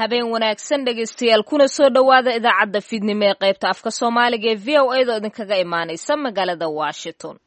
habeen wanaagsan dhegaystayaal kuna soo dhowaada idaacadda fiidnimo ee qaybta afka soomaaliga ee v o a doo idinkaga imaanaysa magaalada washington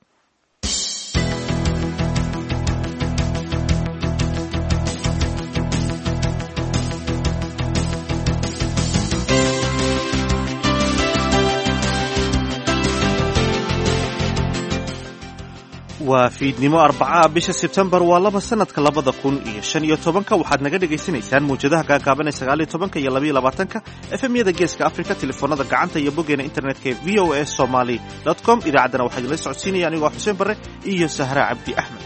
waa fiidnimo arbacaha bisha sebtembar waa laba sanadka labada kun iyo shan iyo tobanka waxaad naga dhagaysanaysaan mawjadaha gaagaaban ee sagaal iyo tobanka iyo labaiyo labaatanka efemyada geeska africa telefoonada gacanta iyo boggeena internetka ee v o a somaly com idaacaddana waxaa idinla socodsiinaya anigoo xuseen barre iyo sahra cabdi axmed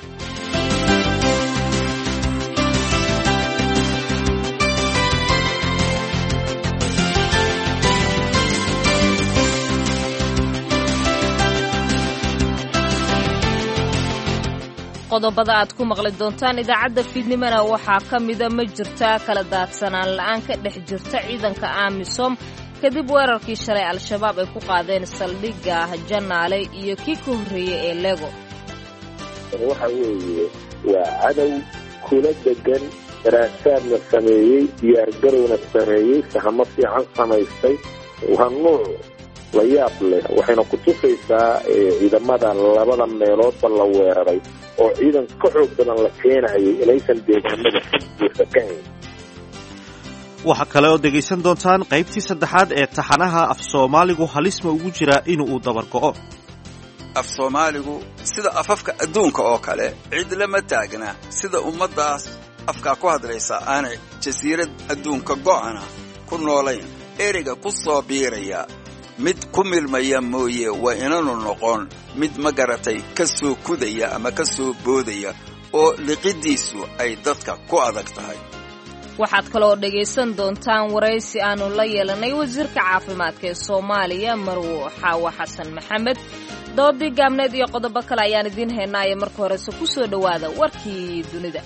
qodobada aad ku maqli doontaan idaacadda fiidnimona waxaa ka mida ma jirtaa kala daadsanaan la'aan ka dhex jirta ciidanka amisom kadib weerarkii shalay al-shabaab ay ku qaadeen saldhigga janaale iyo kii ka horreeyey ee lego waxa weeye waa cadow kula degan daraasaadna sameeyey diyaargarowna sameeyey sahamo fiican samaystay waa nuuc la yaab leh waxayna ku tusaysaa ciidamada labada meeloodba la weeraray oo ciidan ka xoog badan la keenayay inaysan deegaanada buusa ka hayn waxaa kale oo dhegaysan doontaan qaybtii saddexaad ee taxanaha af soomaaligu halisma ugu jiraa inuu dabar go'o af soomaaligu sida afafka adduunka oo kale cid lama taagna sida ummaddaas afkaa ku hadlaysa aanay jasiirad adduunka go'ana ku noolayn ereyga ku soo biiraya mid ku milmaya mooye waa inanu noqon mid ma garatay ka soo kudaya ama ka soo boodaya oo liqiddiisu ay dadka ku adag tahay waxaad kaloo dhegaysan doontaan waraysi aanu la yeelanay wasiirka caafimaadka ee soomaaliya marwo xaawo xasan maxamed doodii gaabneed iyo qodobo kale ayaan idiin haynaaye marka horese ku soo dhowaada warkii dunida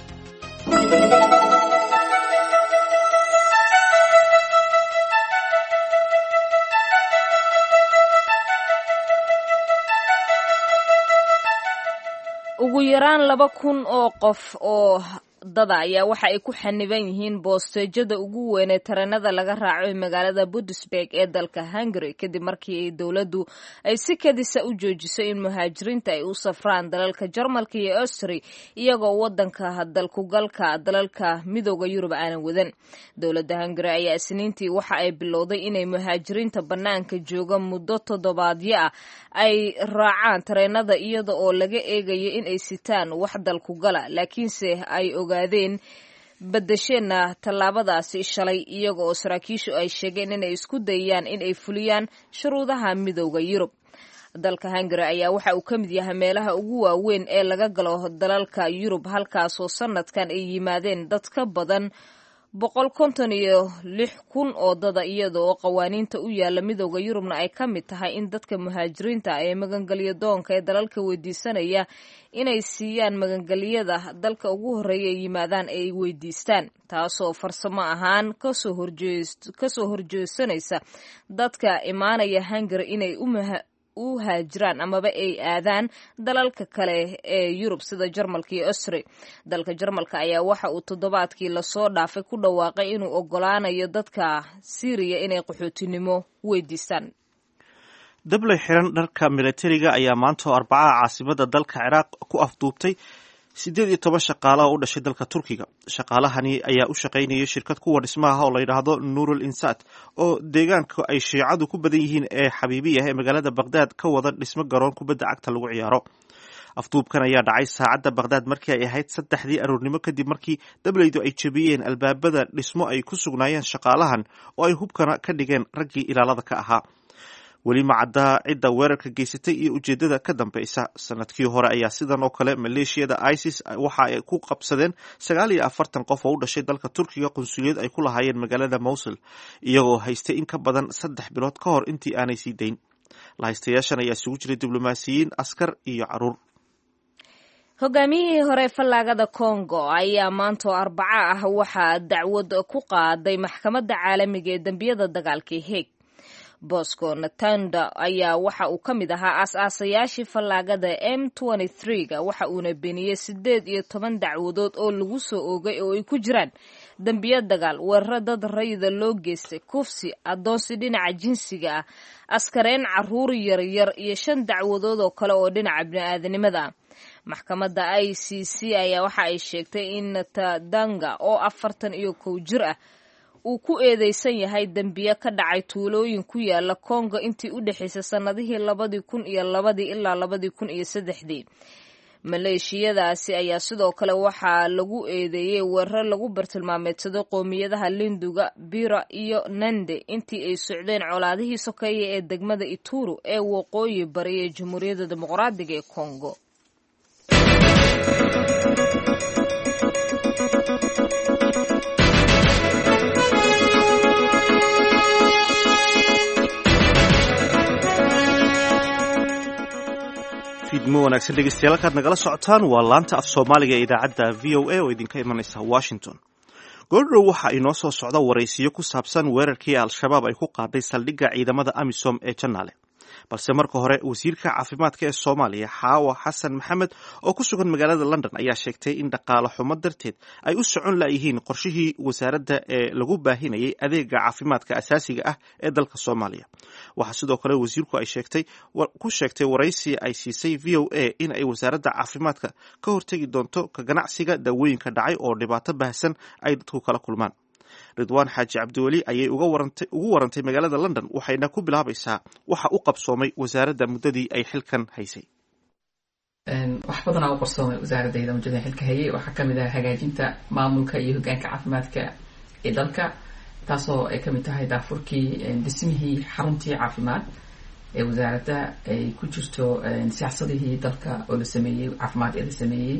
ugu yaraan laba kun oo qof oo dada ayaa waxa ay ku xaniban yihiin boosteejada ugu weyn ee tareenada laga raaco ee magaalada budisburg ee dalka hungary kadib markii dowladdu ay si kadisa u joojisay in muhaajiriinta ay u safraan dalalka jarmalka iyo austri iyagoo wadanka dalkugalka dalalka midooda yurub aanan wadan dowladda hungary ayaa isniintii waxa ay bilowday inay muhaajiriinta bannaanka jooga muddo toddobaadyo ah ay raacaan tareenada iyada oo laga eegayo in ay sitaan wax dalkugala laakiinse ay ogaadeen badasheenna tallaabadaasi shalay iyaga oo saraakiishu ay sheegeen inay isku dayayaan in ay fuliyaan shuruudaha midooda yurub dalka hungary ayaa waxa uu ka mid yahay meelaha ugu waaweyn ee laga galo dalalka yurub halkaasoo sanadkan ay yimaadeen dad ka badan boqol konton iyo lix kun oo dada iyada oo qawaaniinta u yaala midooda yurubna ay ka mid tahay in dadka muhaajiriinta ee magangelyo doonka ee dalalka weydiisanaya inay siiyaan magangelyada dalka ugu horreeya ay yimaadaan ay weydiistaan taasoo farsamo ahaan kasoo horjeesanaysa dadka imaanaya hungary inay u haajiraan amaba ay aadaan dalalka kale ee yurub sida jarmalka iyo austri dalka jarmalka ayaa waxa uu toddobaadkii lasoo dhaafay ku dhawaaqay inuu ogolaanayo dadka siiriya inay qaxootinimo weydiistaan dabley xiran dharka milatariga ayaa maanta oo arbacaha caasimada dalka ciraaq ku afduubtay siddeed iyo toban shaqaalaha u dhashay dalka turkiga shaqaalahani ayaa u shaqaynayay shirkad kuwa dhismaha oo la yidhaahdo nuurul insat oo deegaanka ay shiicadu ku badan yihiin ee xabiibiyah ee magaalada bakhdad ka wada dhismo garoon kubadda cagta lagu ciyaaro afduubkan ayaa dhacay saacadda bakhdad markii ay ahayd saddexdii aroornimo kadib markii dableydu ay jebiyeen albaabada dhismo ay ku sugnaayeen shaqaalahan oo ay hubkana ka dhigeen raggii ilaalada ka ahaa weli ma caddaa cidda weerarka geysatay iyo ujeedada ka dambeysa sanadkii hore ayaa sidan oo kale maleeshiyada isis waxa ay ku qabsadeen sagaal iyo afartan qof oo u dhashay dalka turkiga qunsuliyad ay ku lahaayeen magaalada mowsul iyagoo haystay in ka badan saddex bilood ka hor intii aanay sii dayn lahaystayaashan ayaa isugu jiray diblomaasiyiin askar iyo caruur hogaamiyihii hore fallaagada kongo ayaa maantoo arbaco ah waxaa dacwad ku qaaday maxkamadda caalamiga ee dembiyada dagaalka heeg bosco natanda ayaa waxa uu ka mid ahaa aas-aasayaashii fallaagada m ga waxa uuna beeniyey siddeed iyo toban dacwadood oo lagu soo oogay oo ay ku jiraan dembiyo dagaal weeraro dad rayida loo geystay kufsi addoonsi dhinaca jinsiga ah askareen caruur yaryar iyo shan dacwadood oo kale oo dhinaca bini-aadanimada ah maxkamadda i c c ayaa waxa ay sheegtay in natadanga oo afartan iyo kow jir ah uu ku eedeysan yahay dembiye ka dhacay tuulooyin ku yaala kongo intii u dhexaysay sannadihii labadii kun iyo labadii ilaa labadii kun iyo saddexdii maleeshiyadaasi ayaa sidoo kale waxaa lagu eedeeyey weeraro lagu bartilmaameedsaday qoomiyadaha linduga bira iyo nande intii ay socdeen colaadihii sokeeye ee degmada ituru ee waqooyi bari ee jamhuuriyadda dimuqraadiga ee kongo fiidmo wanaagsan dhegeystayaal halkaad nagala socotaan waa laanta af soomaaliga ee idaacadda v o a oo idinka imanaysa washington goordhow waxa inoo soo socda waraysiyo ku saabsan weerarkii al-shabaab ay ku qaaday saldhigga ciidamada amisom ee janaale balse marka hore wasiirka caafimaadka ee soomaaliya xaawa xasan maxamed oo ku sugan magaalada london ayaa sheegtay in dhaqaale xumo darteed ay u socon layihiin qorshihii wasaaradda ee lagu baahinayay adeega caafimaadka asaasiga ah ee dalka soomaaliya waxaa sidoo kale wasiirku ay sheegtay ku sheegtay waraysi ay siisay v o a in ay wasaaradda caafimaadka ka hortegi doonto ka ganacsiga daawooyinka dhacay oo dhibaato baahsan ay dadku kala kulmaan ridwaan xaaji cabdiweli ayay ugu warantay magaalada london waxayna ku bilaabaysaa waxa u qabsoomay wasaaradda muddadii ay xilkan haysay wax badanaa u qabsoomay wasaaradayda muddada xilka hayay waxaa kamid ah hagaajinta maamulka iyo hogaanka caafimaadka ee dalka taasoo ay kamid tahay daafurkii dhismihii xaruntii caafimaad ee wasaaradda ay ku jirto siyaasadihii dalka oo la sameeyey caafimaad ee la sameeyey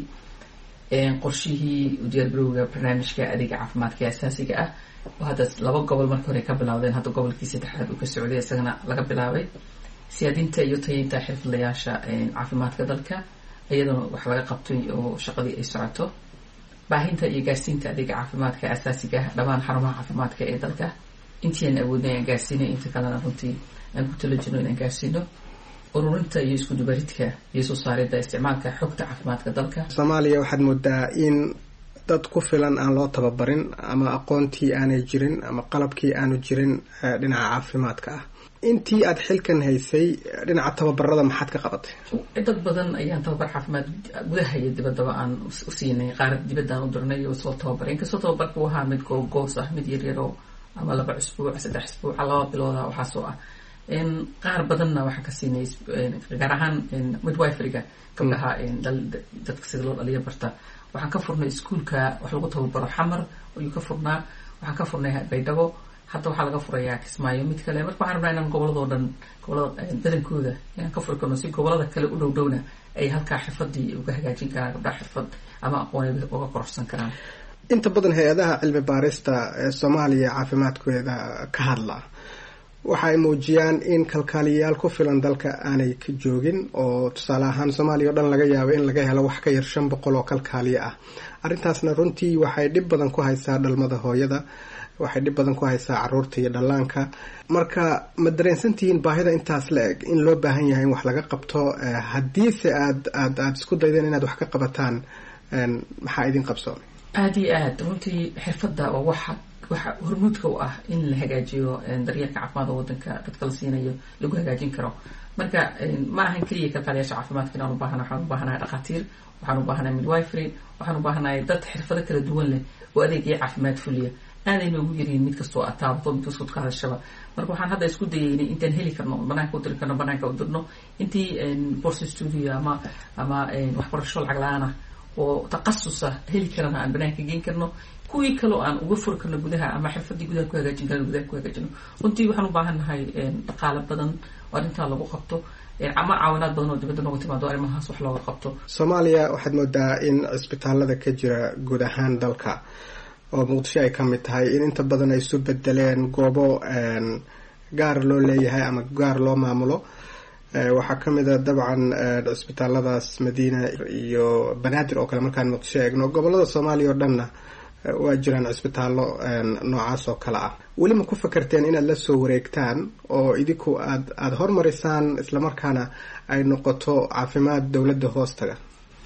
qorshihii udiyaargarowga barnaamijka adeega caafimaadka ee asaasiga ah oo hadda laba gobol markii hore ka bilowdeen hadda gobolkii saddexaad uu ka socday isagana laga bilaabay siyaadinta iyo tayeynta xirfadlayaasha caafimaadka dalka iyadana wax laga qabtay oo shaqadii ay socoto baahinta iyo gaarsiinta adeega caafimaadka asaasiga ah dhammaan xarumaha caafimaadka ee dalka intii aan awoodnay aan gaarsiinay inta kalena runtii aan ku tala jirno inaan gaarsiino ururinta iyo isku dubaridka iyo soo saaridda isticmaalka xogta caafimaadka dalka soomaaliya waxaad moodaa in dad ku filan aan loo tababarin ama aqoontii aanay jirin ama qalabkii aanu jirin dhinaca caafimaadka ah intii aad xilkan haysay dhinaca tababarada maxaad ka qabatay dad badan ayaan tababar caafimaad gudaha iyo dibaddaba aan u siinay qaar dibaddaan u dirnay oo soo tababaray inkastoo tababarka u ahaa mid googoos ah mid yaryaroo ama laba cusbuuc saddex cusbuuca laba bilooda waxaasoo ah qaar badanna waxaan ka siinay gaar ahaan midwiferyga gabdhaha dadka sida loo dhaliyo barta waxaan ka furnay iskuolka wax lagu tababaro xamar ayuu ka furnaa waxaan ka furnay baydhabo hadda waxaa laga furayaa kismaayo mid kale marka waxaan rabnaa inaan goboladoo dhan gobolada badankooda inaan ka furi karno si gobolada kale u dhow dhowna ay halkaa xirfadii uga hagaajin karaan gabdhaha xirfad ama aqoon uga kororsan karaan inta badan hay-adaha cilmi baarista ee soomaaliya caafimaadkeeda ka hadla waxa ay muujiyaan in kalkaaliyayaal ku filan dalka aanay ka joogin oo tusaale ahaan soomaaliya o dhan laga yaabo in laga helo wax ka yar shan boqol oo kalkaaliya ah arrintaasna runtii waxay dhib badan ku haysaa dhalmada hooyada waxay dhib badan ku haysaa caruurta iyo dhallaanka marka ma dareensantihiin baahida intaas la eg in loo baahan yahay in wax laga qabto haddiise aad aad aada isku daydeen inaad wax ka qabataan maxaa idin qabsoomay aada iyo aad runtii xirfadda oo waxa waxa hormuudka u ah in la hagaajiyo daryeelka caafimaad oo wadanka dadka la siinayo lagu hagaajin karo marka ma ahan keliya kalkaaliyaasha caafimaadka inaan u baahana waxaan u baahanahay dhakhaatiir waxaan u baahanahay midwifery waxaan u baahanahay dad xirfado kala duwan leh oo adeegaya caafimaad fuliya aaday noogu yaryihin mid kastoo aad taabato mid kastoo ka hadashaba marka waxaan hadda isku dayaynay intaan heli karno banaanka u diri karno banaanka u dirno intii borse studio ama ama waxbarasho lacag la-aan ah oo takhasus ah heli karana aan banaanka geen karno kuwii kaloo aan uga furi karno gudaha ama xirfadii gudaha ku hagaajin karno gudaha ku hagaajino runtii waxaan u baahan nahay dhaqaale badan oo arrintaa lagu qabto ama caawinaad badan oo dibadda nooga timaado arrimahaas wax looga qabto soomaaliya waxaad moodaa in cisbitaalada ka jira guud ahaan dalka oo muqdisho ay ka mid tahay in inta badan ay isu bedeleen goobo gaar loo leeyahay ama gaar loo maamulo waxaa ka mid a dabcan cisbitaaladaas madiina iyo banaadir oo kale markaan muqdisho eegno gobolada soomaaliya oo dhanna waa jiraan cisbitaallo noocaas oo kale ah weli ma ku fakarteen inaad la soo wareegtaan oo idinku aad aada hormarisaan islamarkaana ay noqoto caafimaad dowladda hoostaga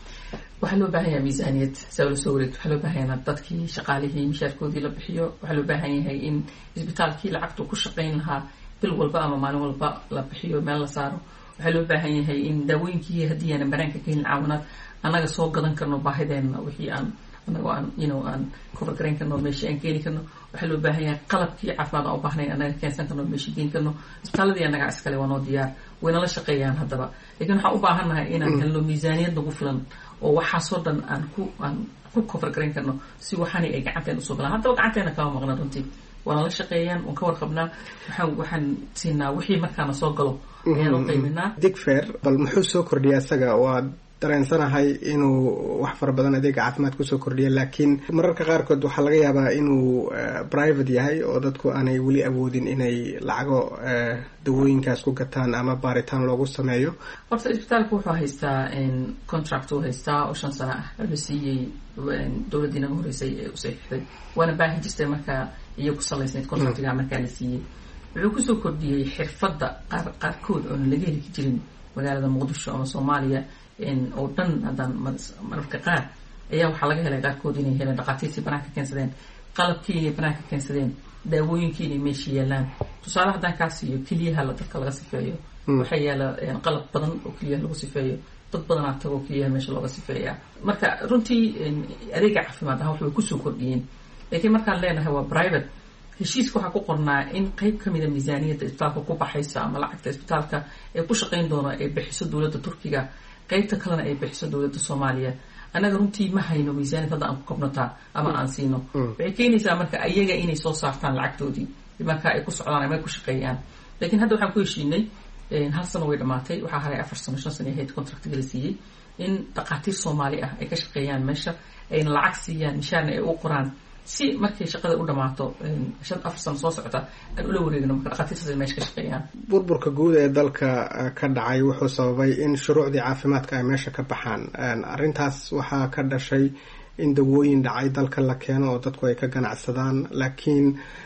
waxaa loo baahan yahay miisaaniyad saa ula soo wareegto waxaa loo baahan yahay dadkii shaqaalihii mishaarkoodii la bixiyo waxaa loo baahan yahay in isbitaalkii lacagtu ku shaqayn lahaa bil walba ama maalin walba la bixiyo meel la saaro waxaa loo baahan yahay in daawooyinkii haddii aanan banaanka ka helin caawinaad annaga soo gadan karno baahideenna wixii aan anagoo aan you know aan cover garayn karno meeshii aan keeni karno waxaa loo baahan yahay qalabkii caafimaad aan u baahnayn annaga keensan karno meeshii keeni karno isbitaaladii annaga iskale waa noo diyaar waynala shaqeeyaan haddaba laakiin waxaan u baahannahay inaan helno miisaaniyad nagu filan oo waxaasoo dhan aan ku aan ku cover garayn karno si waxaani ay gacanteen usoo galaan haddaba gacanteena kama maqna runtii waana la shaqeeyaan waan ka warqabnaa waxaan waxaan siinaa wixii markaana soo galo ayaan u qayminaa digfer bal muxuu soo kordhiya isaga waa dareensanahay inuu wax fara badan adeega caafimaad kusoo kordhiya laakiin mararka qaarkood waxaa laga yaabaa inuu private yahay oo dadku aanay weli awoodin inay lacago dawooyinkaas ku gataan ama baaritaan loogu sameeyo horta isbitaalka wuxuu haystaa contract uu haystaa oo shan sano ah la siiyey dowladdii naga horeysay ee u saxiixday waana baahi jirtay markaa iyo ku salaysnayd contractiga markaa la siiyey wuxuu kusoo kordhiyey xirfadda qaar qaarkood oona laga heli jirin magaalada muqdisho ama soomaaliya oo dhan haddaan mararka qaar ayaa waxaa laga helay qaarkood inay heleen dhaqaatiirtii banaanka keensadeen qalabkii inay banaanka keensadeen daawooyinkii inay meesha yaalaan tusaale haddaan kaa siiyo keliyaha dadka laga sifeeyo waxaa yaala qalab badan oo keliyaha lagu sifeeyo dad badanaa tagoo keliyaha meesha looga sifeeyaa marka runtii adeega caafimaad ah waxbay kusoo kordhiyeen laakiin markaan leenahay waa private heshiiska waxaa ku qornaa in qeyb ka mida miisaaniyadda isbitaalka ku baxaysa ama lacagta isbitaalka ee ku shaqayn doona ay bixiso dowladda turkiga qeybta kalena ay bixiso dowladda soomaaliya annaga runtii ma hayno miisaaniyad hadda aan ku kabnataa ama aan siino waxay keenaysaa marka ayaga inay soo saartaan lacagtoodii marka ay ku socdaan ama ay ku shaqeeyaan laakiin hadda waxaan ku heshiinay hal sano way dhamaatay waxaa haray afar sano shan sano ahayd contractiga la siiyey in dhaqaatiir soomaali ah ay ka shaqeeyaan meesha ayna lacag siiyaan mishaarna ay u qoraan si markay shaqada u dhamaato shan afar sano soo socota aan ula wareegno marka dhaqaatiirtaas ay meesha ka shaqeeyaan burburka guud ee dalka ka dhacay wuxuu sababay in shuruucdii caafimaadka ay meesha ka baxaan arrintaas waxaa ka dhashay in dawooyin dhacay dalka la keeno oo dadku ay ka ganacsadaan laakiin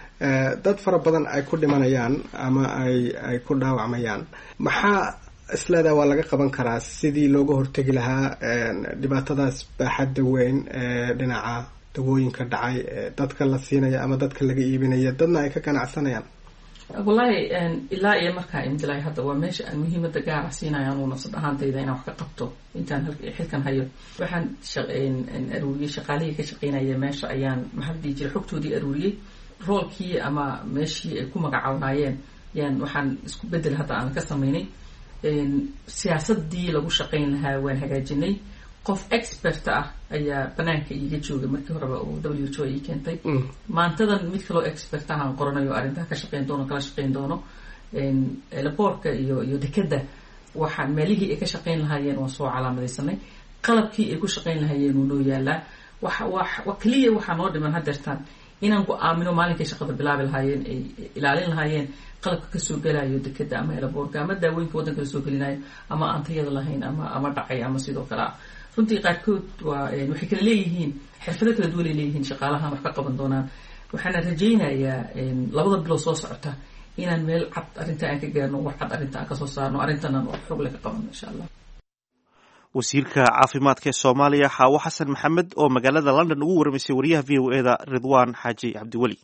dad fara badan ay ku dhimanayaan ama ay ay ku dhaawacmayaan maxaa isleedaa waa laga qaban karaa sidii looga hortegi lahaa dhibaatadaas baaxadda weyn ee dhinaca dawooyinka dhacay dadka la siinaya ama dadka laga iibinaya dadna ay ka ganacsanayaan wallaahi ilaa iyo markaa imdilay hadda waa meesha aan muhiimada gaara siinaya anuu nafsad ahaantayda inaan wax ka qabto intaan xilkan hayo waxaan aruuriyey shaqaalihii ka shaqeynaya meesha ayaan maxaa dhihi jiray xogtoodii aruuriyey roolkii ama meeshii ay ku magacawnaayeen yaan waxaan isku bedel hadda aan ka samaynay siyaasadii lagu shaqayn lahaa waan hagaajinay qof expert ah ayaa banaanka iiga joogay markii horeba oo w h o ii keentay maantadan mid kaloo expert ah aan qoranayo arrintaa ka shaqeyn doono kala shaqeyn doono laboorka iyo iyo dekeda waxaan meelihii ay ka shaqeyn lahaayeen waan soo calaamadaysanay qalabkii ay ku shaqeyn lahaayeen wuu noo yaalaa waxa wa keliya waxaa noo dhiman hadeertaan inaan go-aamino maalinkay shaqada bilaabi lahaayeen ay ilaalin lahaayeen qalabka kasoo gelayo dekeda ama elaboorka ama daawooyinka waddanka lasoo gelinayo ama aan tayada lahayn ama ama dhacay ama sidoo kale ah runtii qaarkood waa waxay kala leeyihiin xirfado kala duwan ay leeyihiin shaqaalahan wax ka qaban doonaan waxaana rajaynayaa labada bilood soo socota inaan meel cad arrinta aan ka gaarno wax cad arrinta aan kasoo saarno arrintanan wax xoog le ka qabano insha allah wasiirka caafimaadka ee soomaaliya xaawo xasan maxamed oo magaalada london ugu waramaysay wariyaha v o e da ridwaan xaaji cabdiweli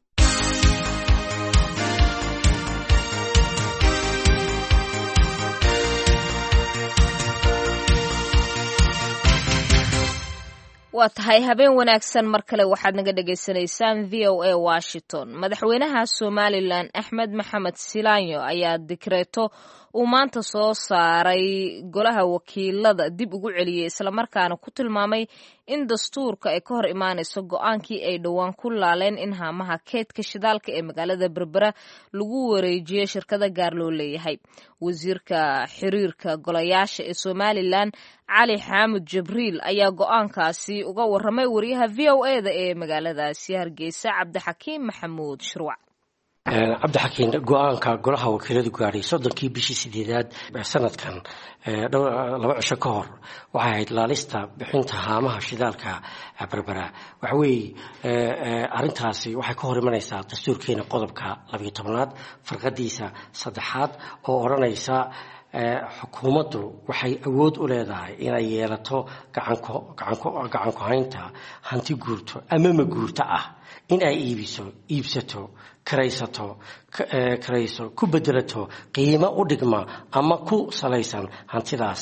waa tahay habeen wanaagsan mar kale waxaad naga dhagaysanaysaan v o a washington madaxweynaha somalilan axmed maxamed silaanyo ayaa dikreeto uu maanta soo saaray golaha wakiilada dib ugu celiyey islamarkaana ku tilmaamay in dastuurka ay ka hor imaanayso go-aankii ay dhowaan ku laaleen in haamaha keydka shidaalka ee magaalada berbera lagu wareejiyo shirkada gaar loo leeyahay wasiirka xiriirka golayaasha ee somalilan cali xaamud jibriil ayaa go-aankaasi uga waramay wariyaha v o e da ee magaaladaasi hargeysa cabdixakiim maxamuud shirwac cabdixakiin go-aanka golaha wakiiladu gaadhay soddonkii bishii sideedaad sanadkan laba cisho ka hor waxay ahayd laalista bixinta haamaha shidaalka berbera waxaweeye arintaasi waxay ka hor imanaysaa dastuurkeena qodobka labayo tobnaad farqadiisa saddexaad oo odhanaysa xukuumaddu waxay awood u leedahay inay yeelato gacanku haynta hanti guurto ama ma guurto ah in ay iibiso iibsato karaysato karayso ku bedelato qiimo u dhigma ama ku salaysan hantidaas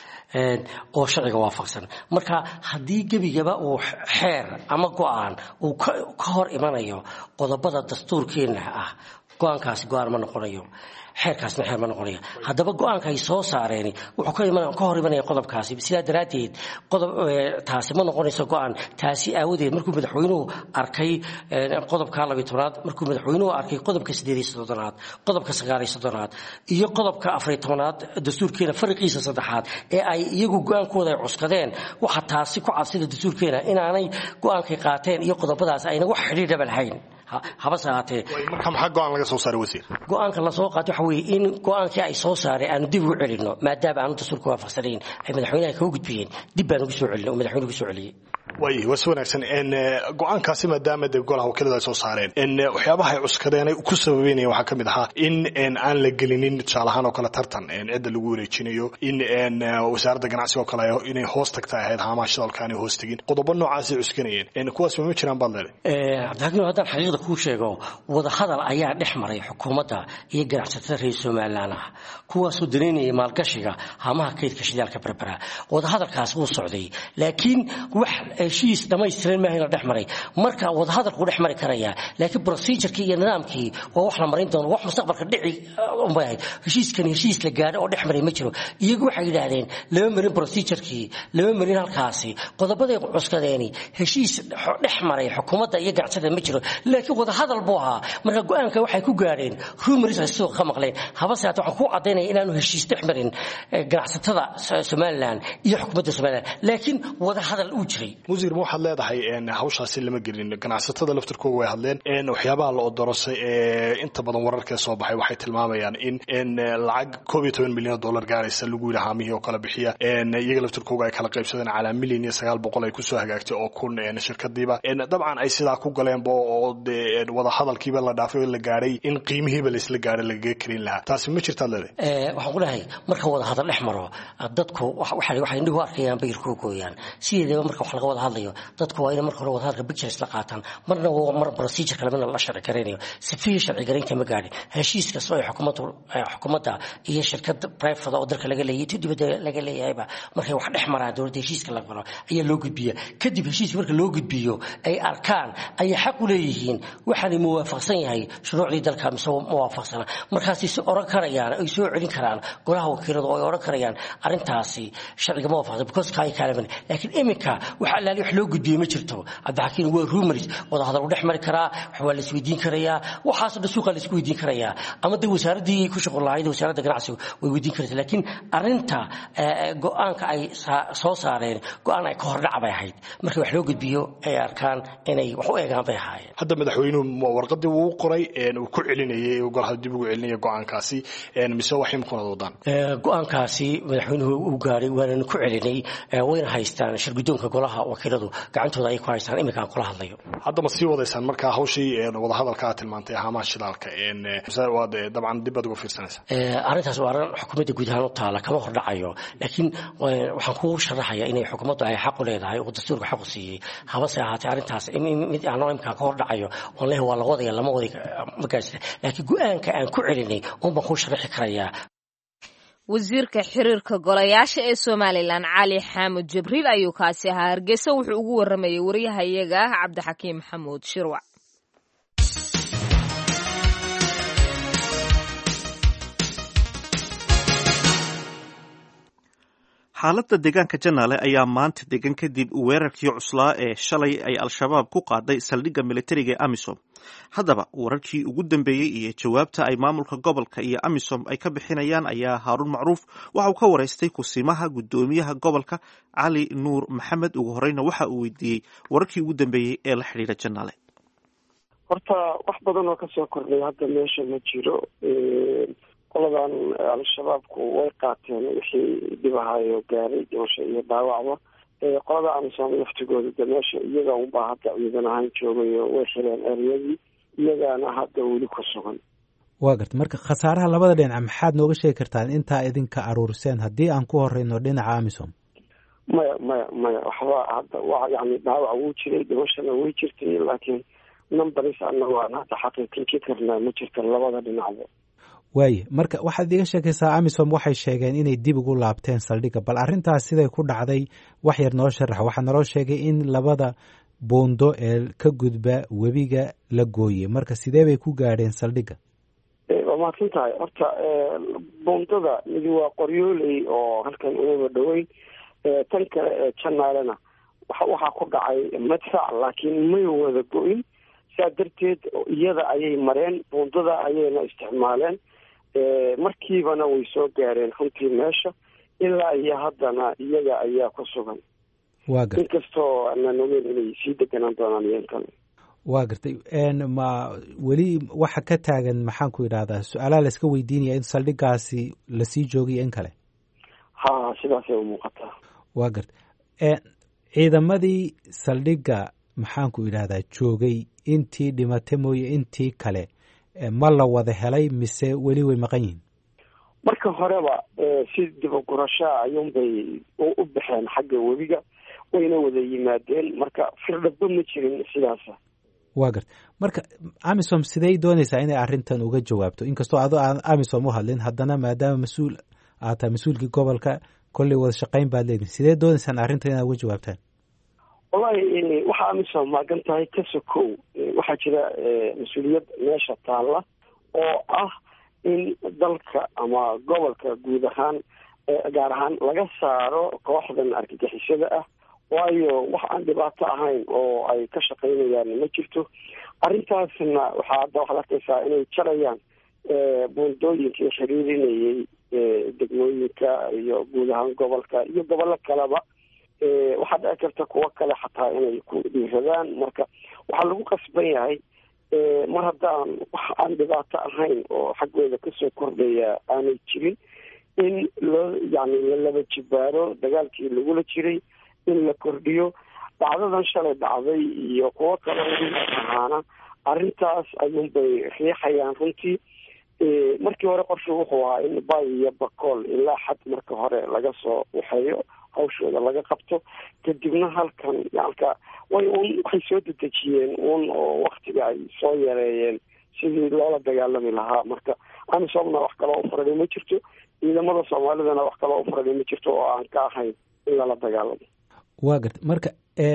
oo sharciga waafaqsan marka haddii gebigaba uu xeer ama go-aan uu ka hor imanayo qodobada dastuurkeena ah go-aankaasi go-aan ma noqonayo xeerkaasna xeer ma noqonaya haddaba go-aanka ay soo saareen wuxuu ka hor imanaya qodobkaasi sidaa daraaddeed qodob taasi ma noqonayso go-aan taasi aawadeed markuu madaxweynuhu arkay qodobka labiyo tobnaad markuu madaxweynuhu arkay qodobka sideed iyo soddonaad qodobka sagaal iyo soddonaad iyo qodobka afariyo tobnaad dastuurkeena fariqiisa saddexaad ee ay iyagu go-aankooda ay cuskadeen waxa taasi ku cadsida dastuurkeena inaanay go-aankay qaateen iyo qodobadaas ayna wax xidhiidhaba lahayn habase ahaatee marka maxaa go-aan laga soo saaray wasiir go-aanka lasoo qaato waxa weeye in go-aankii ay soo saareen aanu dib ugu celino maadaama aanu dastuurka waafaqsanayn ay madaxweynaha kaga gudbiyeen dib baan ugu soo celin oo madaxweyne ugu soo celiyey waay waa si wanaagsan go-aankaasi maadaama de golaha wakiilada ay soo saareen waxyaabaha ay cuskadeen ay ku sababeynayeen waxaa ka mid ahaa in aan la gelinin tusaale ahaan oo kale tartan cidda lagu wareejinayo in wasaaradda ganacsiga oo kale inay hoos tagta ahayd haamaha shidaalka aanay hoos tegin qodobo noocaasay cuskanayeen kuwaas ma jiraan baad leedahay cabdixakiin haddaan xaqiiqda kuu sheego wadahadal ayaa dhex maray xukuumadda iyo ganacsatada reer somalilan ah kuwaasoo danaynayay maalgashiga haamaha kaydka shidaalka berbera wadahadalkaas wuu socday laakiin wax heshiis dhamaystiran maaha in la dhex maray marka wadahadalku dhex mari karaya laakiin procedurkii iyo nidaamkii waa wax la marin doono wax mustaqbalka dhici unbay ahayd heshiiskani heshiis la gaadho oo dhex maray ma jiro iyagu waxay yidhaahdeen lama marin procedurkii lama marin halkaasi qodobaday cuskadeeni heshiis dhex maray xukuumadda iyo ganacsatada ma jiro laakiin wadahadal buu ahaa marka go-aanka waxay ku gaadheen rumors ay suuqa ka maqleen habase haata waxaan ku cadaynaya inaanu heshiis dhex marin ganacsatada somalilan iyo xukuumadda somalilan laakiin wadahadal uu jiray musiir ma waxaad leedahay hawshaasi lama gelin ganacsatada laftirkooga way hadleen waxyaabaha la odorosay ee inta badan wararkee soo baxay waxay tilmaamayaan in lacag koob iyo toban milyan oo dollar gaaraysa lagu yidhi haamihii oo kale bixiya iyaga laftirkooga ay kala qaybsadeen calaa milyan iyo sagaal boqol ay kusoo hagaagtay oo kun shirkadiiba dabcan ay sidaa ku galeenba oo de wadahadalkiiba la dhaafay oo la gaadhay in qiimihiiba laisla gaadhay lagaga karin lahaa taasi ma jirtaad leedahay waxaan ku lehay marka wadahadal dhex maro dadku waxay indhihu arkayaan bayirkuu gooyaan sideedaba marka wax laga wada hadlayo dadku waa inay marka hore wadahadalka pictures la qaataan marna mar procedure kale midna la sharci garaynayo sifihii sharci garaynta ma gaadhin heshiis kasta oo xukuumaddu xukuumadda iyo shirkad private oo dalka laga leeyahay tu dibadda laga leeyahayba markay wax dhex maraan dowladda heshiiska la galo ayaa loo gudbiya kadib heshiiska marka loo gudbiyo ay arkaan ayay xaq u leeyihiin waxaanay muwaafaqsan yahay shuruucdii dalka mise muwaafaqsana markaasay si oran karayaan ay soo celin karaan golaha wakiiladu oo ay oran karayaan arrintaasi sharciga ma waafaqsan because kaay kaalaman laakiin iminka wax allaali wax loo gudbiyey ma jirto cabdixakiin waa rumors wadahadal u dhex mari karaa wax waa la isweydiin karayaa waxaasoo dhan suuqa la isku weydiin karayaa ama de wasaaraddii ku shaqo lahayd wasaaradda ganacsigu way weydiin karaysa laakiin arrinta go-aanka ay soo saareen go-aan ay ka hordhac bay ahayd marka wax loo gudbiyo ay arkaan inay wax u eegaan bay ahaayeen hadda madaxweynuhu warqadii wuu qoray uu ku celinayay golaha dib ugu celinaya go-aankaasi mise wax imkunaad wadaan go-aankaasi madaxweynuhu uu gaadhay waananu ku celinay wayna haystaan shirgudoonka golaha wakiiladu gacantooda ay ku haystaan iminkaan kula hadlayo hadda ma sii wadaysaan marka hawshii wadahadalka aad tilmaantay haamaha shidaalka waad dabcan dib baad uga fiirsanaysaa arrintaas waa arrin xukuumadda guud ahaan u taala kama hordhacayo laakiin waxaan kuu sharaxaya inay xukuumaddu ay xaq u leedahay oo dastuurka xaq u siiyey habase ahaatee arrintaas mid aan imkaan ka hordhacayo oon leh waa la wadaya lama wadi magaasida laakiin go-aanka aan ku celinay un baan kuu sharaxi karayaa wasiirka xiriirka golayaasha ee somalilan cali xaamud jibriil ayuu kaasi ahaa hargeysa wuxuu ugu waramayay waryahayaga cabdixakiim maxamuud shirwac xaaladda deegaanka janaale ayaa maanta degan kadib weerarkii cuslaa ee shalay ay al-shabaab ku qaaday saldhigga militariga ee amisom haddaba wararkii ugu dambeeyey iyo jawaabta ay maamulka gobolka iyo amisom ay ka bixinayaan ayaa haaruun macruuf waxa uu ka waraystay kusimaha guddoomiyaha gobolka cali nuur maxamed ugu horeyna waxa uu weydiiyey wararkii ugu dambeeyey ee la xidhiira janaale horta wax badan oo kasoo kordhay hadda meesha ma jiro qoladan al-shabaabku way qaateen wixii dhibahayo gaaray dhimasho iyo dhaawacba qolada amisom laftigooda de meesha iyaga unbaa hadda ciidan ahaan joogayo way xireen eryadii iyagaana hadda weli ku sugan waa garta marka khasaaraha labada dhinac maxaad nooga sheegi kartaan intaa idinka aruuriseen haddii aan ku horeyno dhinaca amisom maya maya maya waxba hadda wa yani dhaawac wuu jiray dhimashana way jirtay laakiin numberis anagu aan hadda xaqiiqinki karnaa ma jirta labada dhinacba waaye marka waxaad iga sheekaysaa amisom waxay sheegeen inay dib ugu laabteen saldhigga bal arrintaas siday ku dhacday wax yar noo sharax waxaa naloo sheegay in labada buundo ee ka gudba webiga la gooyey marka sidee bay ku gaadheen saldhigga waa mahadsan tahay horta buundada midi waa qoryooley oo halkan unaba dhoweyn tan kale ee janaalena waxaa ku dhacay madfac laakiin may wada go-in saa darteed iyada ayay mareen buundada ayayna isticmaaleen markiibana way soo gaareen runtii meesha ilaa iyo haddana iyaga ayaa ku sugan waa gartay inkastoo aanaan ogeyn inay sii deganaan doonaan iyan kale waa gartay ma weli waxa ka taagan maxaan ku idhahdaa su-aalaha la iska weydiinaya in saldhigaasi lasii joogiyo in kale ha sidaasay u muuqataa waa gartay ciidamadii saldhigga maxaan ku idhahdaa joogay intii dhimata mooye intii kale ma la wada helay mise weli way maqan yihiin marka horeba si dibagurashaa ayuunbay u baxeen xagga webiga wayna wada yimaadeen marka firdhaba ma jirin sidaasa waa garta marka amisom sidey doonaysaa inay arrintan uga jawaabto inkastoo ado aan amisom u hadlin haddana maadaama mas-uul aad tahay mas-uulkii gobolka kolley wada shaqayn baad leedihin sidee doonaysaan arrintan inaad uga jawaabtaan wallahi waxaa amisom maagan tahay ka sokow waxaa jira mas-uuliyad meesha taalla oo ah in dalka ama gobolka guud ahaan gaar ahaan laga saaro kooxdan argagixisada ah waayo wax aan dhibaato ahayn oo ay ka shaqaynayaan ma jirto arrintaasna waxaa hadda waxaad arkaysaa inay jarayaan buundooyinkii xiriirinayay degmooyinka iyo guud ahaan gobolka iyo gobollo kaleba waxaa dhici karta kuwo kale xataa inay ku dhiiradaan marka waxaa lagu qasban yahay mar haddaan wax aan dhibaato ahayn oo xaggooda kasoo kordhaya aanay jirin in loo yani lalaba jibaaro dagaalkii lagula jiray in la kordhiyo dhacdadan shalay dhacday iyo kuwo kale ahaana arrintaas ayuunbay riixayaan runtii markii hore qorshu wuxuu ahaa in bay iyo bakool ilaa xad marka hore laga soo waxeeyo hawshooda laga qabto kadibna halkan yalka way un waxay soo dedejiyeen un oo waktiga ay soo yareeyeen sidii loola dagaalami lahaa marka amisomna wax kaloo ufurani ma jirto ciidamada soomaalidana wax kaloo ufurani ma jirto oo aan ka ahayn in lala dagaalamo waa garta marka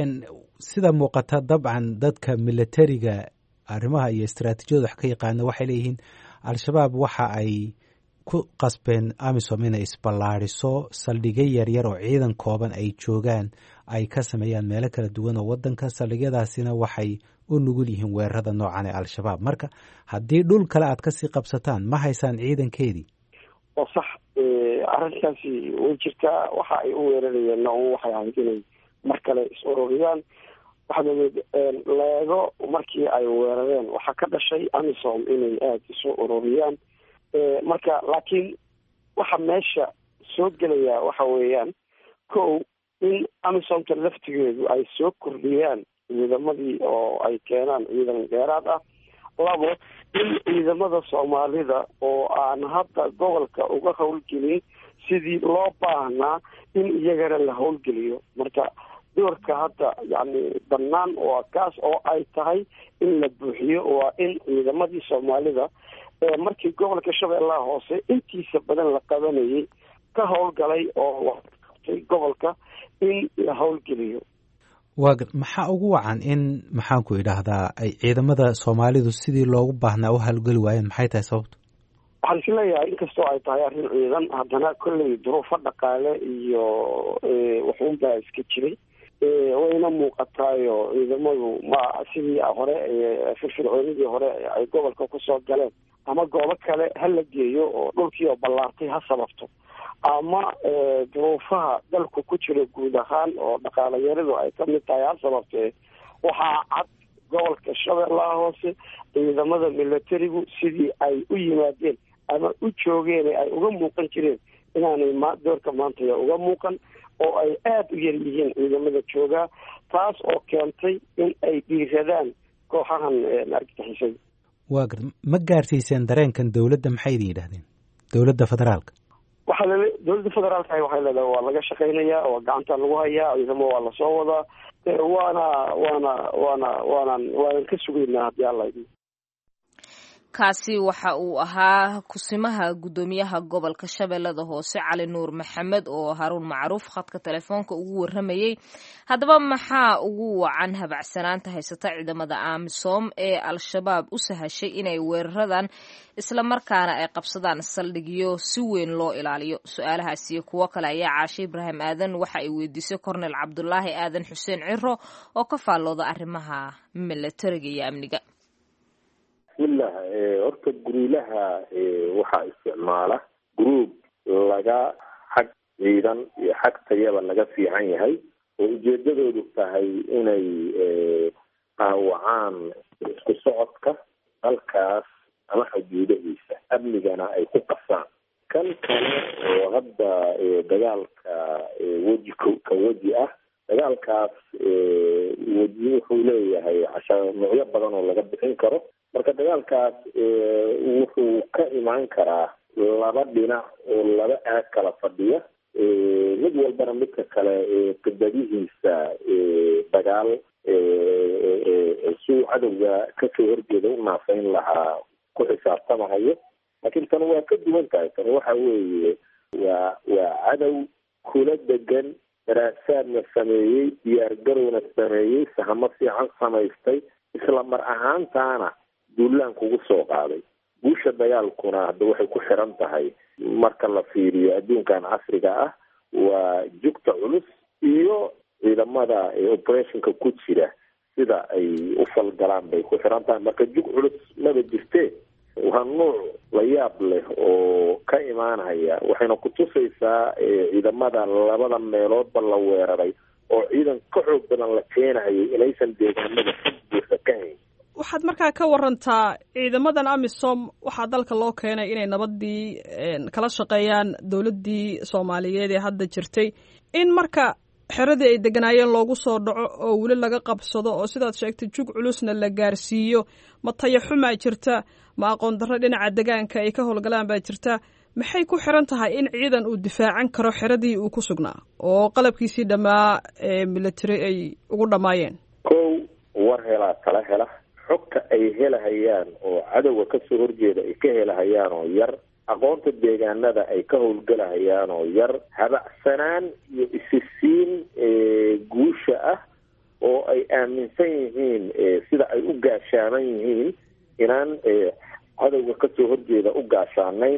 sida muuqata dabcan dadka militariga arrimaha iyo istaraatiijiyada wax ka yaqaana waxay leeyihiin al-shabaab waxa ay ku qasbeen amisom inay isballaadiso saldhigyo yaryar oo ciidan kooban ay joogaan ay ka sameeyaan meelo kala duwan oo waddanka saldhigyadaasina waxay u nugul yihiin weerarada noocan ee al-shabaab marka haddii dhul kale aad kasii qabsataan ma haysaan ciidankeedii oo sax arrintaasi way jirtaa waxa ay u weerarayeenna un waxay ahayd inay mar kale is ururiyaan waxaad ogeed leego markii ay weerareen waxaa ka dhashay amisom inay aada isu ururiyaan marka laakiin waxa meesha soo gelaya waxa weeyaan kow in amisomta laftigeedu ay soo kordhiyaan ciidamadii oo ay keenaan ciidan dheeraad ah labo in ciidamada soomaalida oo aan hadda gobolka uga howlgelin sidii loo baahnaa in iyagana la howlgeliyo marka doorka hadda yani bannaan waa kaas oo ay tahay in la buuxiyo waa in ciidamadii soomaalida markii gobolka shabeellaha hoose intiisa badan la qabanayay ka howlgalay oo qabtay gobolka in la howlgeliyo waa maxaa ugu wacan in maxaanku idhaahdaa ay ciidamada soomaalidu sidii loogu baahnaa u howlgeli waayeen maxay tahay sababtu waxaan is leeyahay inkastoo ay tahay arrin ciidan haddana kolley duruufo dhaqaale iyo waxuunbaa iska jiray wayna muuqataayo ciidamadu ma sidii hore firfircoonidii hore ay gobolka kusoo galeen ama goobo kale ha la geeyo oo dhulkii oo ballaartay ha sababto ama duruufaha dalku ku jiro guud ahaan oo dhaqaalayaradu ay ka mid tahay ha sababtee waxaa cad gobolka shabeellaha hoose ciidamada militarigu sidii ay u yimaadeen ama u joogeen ay uga muuqan jireen inaanay ma doorka maantaya uga muuqan oo ay aada u yar yihiin ciidamada joogaa taas oo keentay in ay dhiiradaan kooxahan argagixisada waa garta ma gaarsiiseen dareenkan dowladda maxay idin yidhahdeen dowladda federaalka waxaa lale dowladda federaalka waxay leedahay waa laga shaqaynayaa waa gacanta lagu hayaa ciidamo waa lasoo wadaa waana waana waana waanan waanan ka sugaynaa haddii alla idin kaasi waxa uu ahaa kusimaha guddoomiyaha gobolka shabeellada hoose cali nuur maxamed oo haruun macruuf khadka telefoonka ugu waramayey haddaba maxaa ugu wacan habacsanaanta haysata ciidamada amisom ee al-shabaab u sahashay inay weeraradan islamarkaana ay qabsadaan saldhigyo si weyn loo ilaaliyo su-aalahaas iyo kuwo kale ayaa caashe ibraahim aadan waxa ay weydiisay kornel cabdulaahi aadan xuseen ciro oo ka faallooda arrimaha milatariga iyo amniga bismillah horta guriilaha waxaa isticmaala groub laga xag ciidan iyo xag tayaba laga fiican yahay oo ujeedadoodu tahay inay qaawacaan isku socodka dalkaas ama xuduudahiisa amnigana ay ku qasaan kan kale oo hadda dagaalka weji ka weji ah dagaalkaas weji wuxuu leeyahay casha noocyo badan oo laga bixin karo marka dagaalkaas wuxuu ka imaan karaa laba dhinac oo laba aag kala fadhiya mid walbana midka kale qibadihiisa dagaal suu cadowga kasoo horjeeda u naafayn lahaa ku xisaabtamahayo laakiin tan waa ka duwan tahay tan waxa weeye waa waa cadow kula degan daraasaadna sameeyey diyaargarowna sameeyey sahamo fiican samaystay isla mar ahaantaana duulaan kugu soo qaaday guusha dagaalkuna hadda waxay ku xiran tahay marka la fiiriyo adduunkan casriga ah waa jugta culus iyo ciidamada operationka ku jira sida ay u falgalaan bay ku xiran tahay marka jug culus maba jirtee waa nuuc la yaab leh oo ka imaanaya waxayna kutusaysaa ciidamada labada meeloodba la weeraray oo ciidan ka xoog badan la keenayay inaysan deegaanada si buuxa ka hayn waxaad markaa ka warantaa ciidamadan amisom waxaa dalka loo keenay inay nabadii kala shaqeeyaan dowladdii soomaaliyeed ee hadda jirtay in marka xeradii ay deganaayeen loogu soo dhaco oo weli laga qabsado oo sidaad sheegtay jug culusna la gaarsiiyo ma tayaxumaa jirta ma aqoon darro dhinaca degaanka ay ka howlgalaan baa jirta maxay ku xiran tahay in ciidan uu difaacan karo xeradii uu ku sugnaa oo qalabkiisii dhammaa ee military ay ugu dhammaayeen kow war helaa tala hela xogta ay helahayaan oo cadowga kasoo horjeeda ay ka helahayaan oo yar aqoonta deegaanada ay ka howlgelahayaan oo yar habacsanaan iyo isisiin guusha ah oo ay aaminsan yihiin sida ay u gaashaaman yihiin inaan cadowga kasoo horjeeda u gaashaanayn